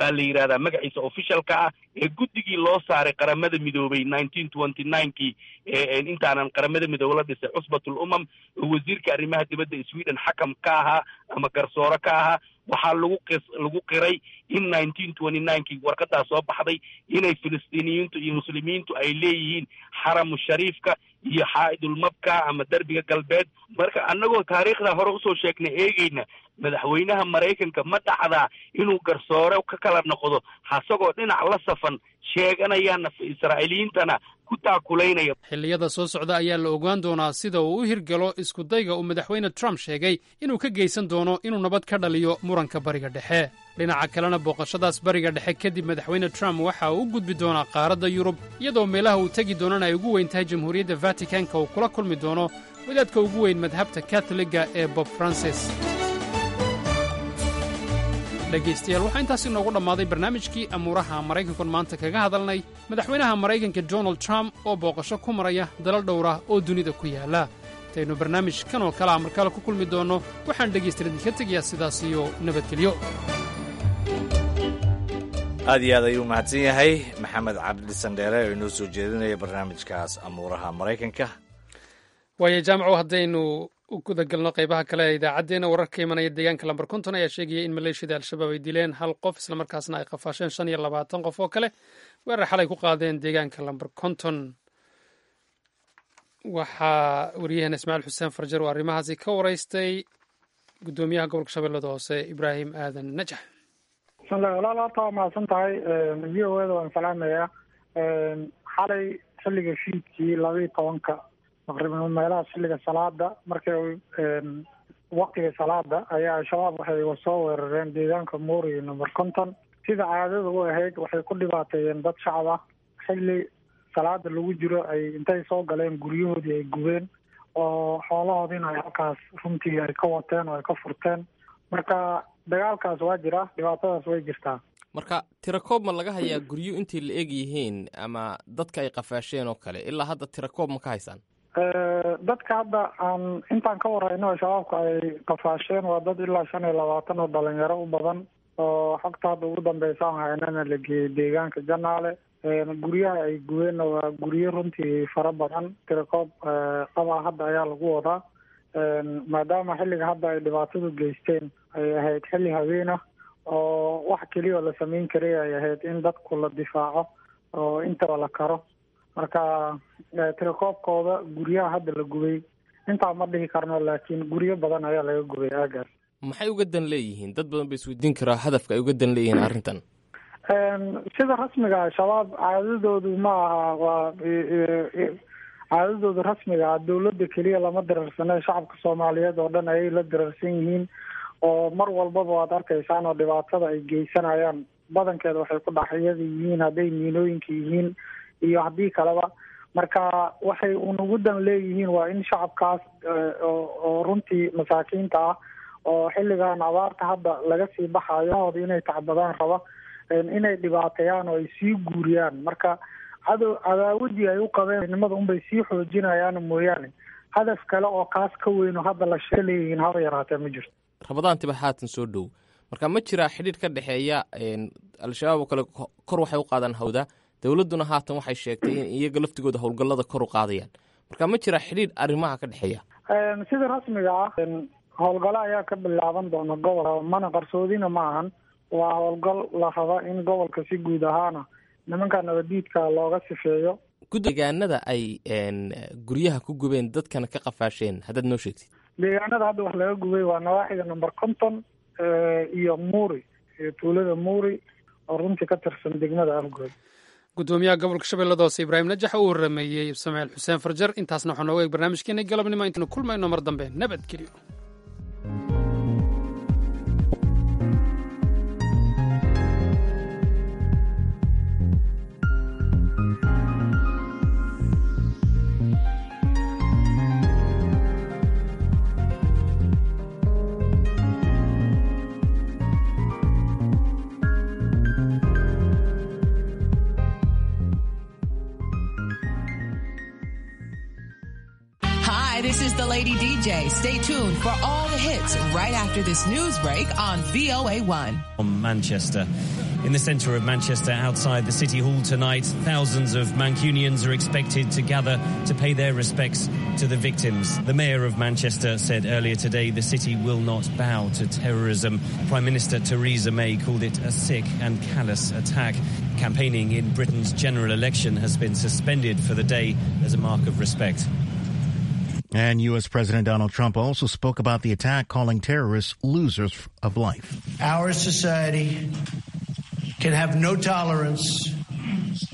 baa la yidhahdaa magaciisa officialka ah ee guddigii loo saaray qaramada midoobay nineteen twenty ninekii intaanan qaramada midoobe la dhisay cusbatul umam oo wasiirka arrimaha dibadda sweden xakam ka ahaa ama garsoore ka ahaa waxaa lagu qis lagu qiray in nineteen twenty ninekii warqadaa soo baxday inay filistiiniyiintu iyo muslimiintu ay leeyihiin xaramu shariifka iyo xaa'idulmabka ama derbiga galbeed marka annagoo taariikhda hore usoo sheegnay eegeyna madaxweynaha maraykanka ma dhacdaa inuu garsoore ka kala noqdo hasagoo dhinac la safan sheeganayana israa'iiliyiintana ku taakulaynaya xilliyada soo socda ayaa la ogaan doonaa sida uu u hirgalo iskudayga uu madaxweyne trump sheegay inuu ka geysan doono inuu nabad ka dhaliyo muranka bariga dhexe dhinaca kalena booqashadaas bariga dhexe kadib madaxweyne trump waxa uu u gudbi doonaa qaaradda yurub iyadoo meelaha uu tegi doonana ay ugu weyn tahay jamhuuriyadda vatikanka uu kula kulmi doono wadaadka ugu weyn madhabta katoliga ee bob francis dhegaystayaal waxaa intaas inoogu dhammaaday barnaamijkii amuuraha maraykankan maanta kaga hadalnay madaxweynaha maraykanka donald trump oo booqasho ku maraya dalal dhowra oo dunida ku yaalla intaynu barnaamij kan oo kalea markale ku kulmi doonno waxaan dhegaystayaal idinka tegayaa sidaas iyo nabadgelyo aad iyo aad ayuu mahadsan yahay maxamed cabdi sandheere oo inoo soo jeedinaya barnaamijkaas amuuraha maraykanka waayo jaamaco haddaynu u gudagalno qaybaha kale ee idaacaddeenna wararka imanaya deegaanka lambar konton ayaa sheegaya in maleeshiyada al-shabaab ay dileen hal qof islamarkaasna ay qafaasheen shan iyo labaatan qof oo kale weerar xalay ku qaadeen deegaanka lambar konton waxaa wariyaheena ismaaciil xuseen farjar oo arrimahaasi ka waraystay guddoomiyaha gobolka shabeellada hoose ibraahim aadan najax bismillahi walaal horta waa mahadsan tahay v o eda waan salaamayaa xalay xilliga fiidkii labaiyo tobanka taqriiban meelaha xilliga salaada markay waqtiga salaada ayaa al-shabaab waxay soo weerareen deegaanka moori number conton sida caadada u ahayd waxay ku dhibaateeyeen dad shacab ah xilli salaada lagu jiro ay intay soo galeen guryahoodii ay gubeen oo xoolahoodiina ay halkaas runtii ay ka wateen oo ay ka furteen marka dagaalkaas waa jira dhibaatadaas way jirtaa marka tirakoob ma laga hayaa guryo intay la eg yihiin ama dadka ay qafaasheen oo kale ilaa hadda tirakoob ma ka haysaan dadka hadda aan intaan ka warayno al-shabaabka ay qafaasheen waa dad ilaa shan iyo labaatan oo dhalinyaro u badan oo xogta hadda ugu dambeysa aan haynana la geeyey deegaanka janaale guryaha ay gubeenna waa guryo runtii fara badan tirakoob qabaa hadda ayaa lagu wadaa maadaama xilliga hadda ay dhibaatadu geysteen ay ahayd xilli habeena oo wax keliya oo la sameyn karay ay ahayd in dadku la difaaco oo intaba la karo marka tirakoobkooda guryaha hadda la gubay intaa ma dhihi karno laakiin guryo badan ayaa laga gubay aagaas maxay uga dan leeyihiin dad badan ba isweydiin karaa hadafka ay uga dan leeyihiin arrintan sida rasmiga al-shabaab caadadoodu ma aha waa caadadooda rasmiga ah dawladda keliya lama dirarsane shacabka soomaaliyeed oo dhan ayay la dirarsan yihiin oo mar walbaba waad arkaysaan oo dhibaatada ay geysanayaan badankeeda waxay ku dhaxyada yihiin hadday miinooyinka yihiin iyo haddii kaleba marka waxay unugu dan leeyihiin waa in shacabkaas oo runtii masaakiinta ah oo xilligan abaarta hadda laga sii baxayo hooda inay tacbadaan raba inay dhibaateeyaan oo ay sii guuriyaan marka cadow cadaawadii ay u qabeen nimada unbay sii xoojinayaan mooyaane hadaf kale oo kaas ka weyn oo hadda la shee leeyihiin haba yaraatee ma jirto rabadaantiba haatan soo dhow marka ma jiraa xidhiir ka dhexeeya al-shabaab oo kale kor waxay u qaadaan hawda dowladduna haatan waxay sheegtay in iyaga laftigooda howlgallada kor u qaadayaan marka ma jiraa xidhiir arrimaha ka dhexeeya sida rasmiga ah howlgalo ayaa ka bilaaban doona gobolka mana qarsoodina ma ahan waa howlgal la raba in gobolka si guud ahaana nimanka nabadiidka looga sifeeyo deegaanada ay guryaha ku gubeen dadkana ka qafaasheen haddaad noo sheegtid deegaanada hadda wax laga gubay waa nawaaxiga number conton iyo muuri iyo tuulada muuri oo runtii ka tirsan degmada afgood gudoomiyaha gobolka shabeellada hoose ibraahim najax uu warameeyey ismaaciil xuseen farjar intaasna waxaa nooga eeg barnaamijkeena galabnimo intaynu kulmayno mar dambe nabadgelyo Hi, this is the Lady DJ. Stay tuned for all the hits right after this news break on VOA1. From Manchester. In the centre of Manchester, outside the City Hall tonight, thousands of Mancunians are expected to gather to pay their respects to the victims. The Mayor of Manchester said earlier today the city will not bow to terrorism. Prime Minister Theresa May called it a sick and callous attack. Campaigning in Britain's general election has been suspended for the day as a mark of respect. And U.S. President Donald Trump also spoke about the attack, calling terrorists losers of life. Our society can have no tolerance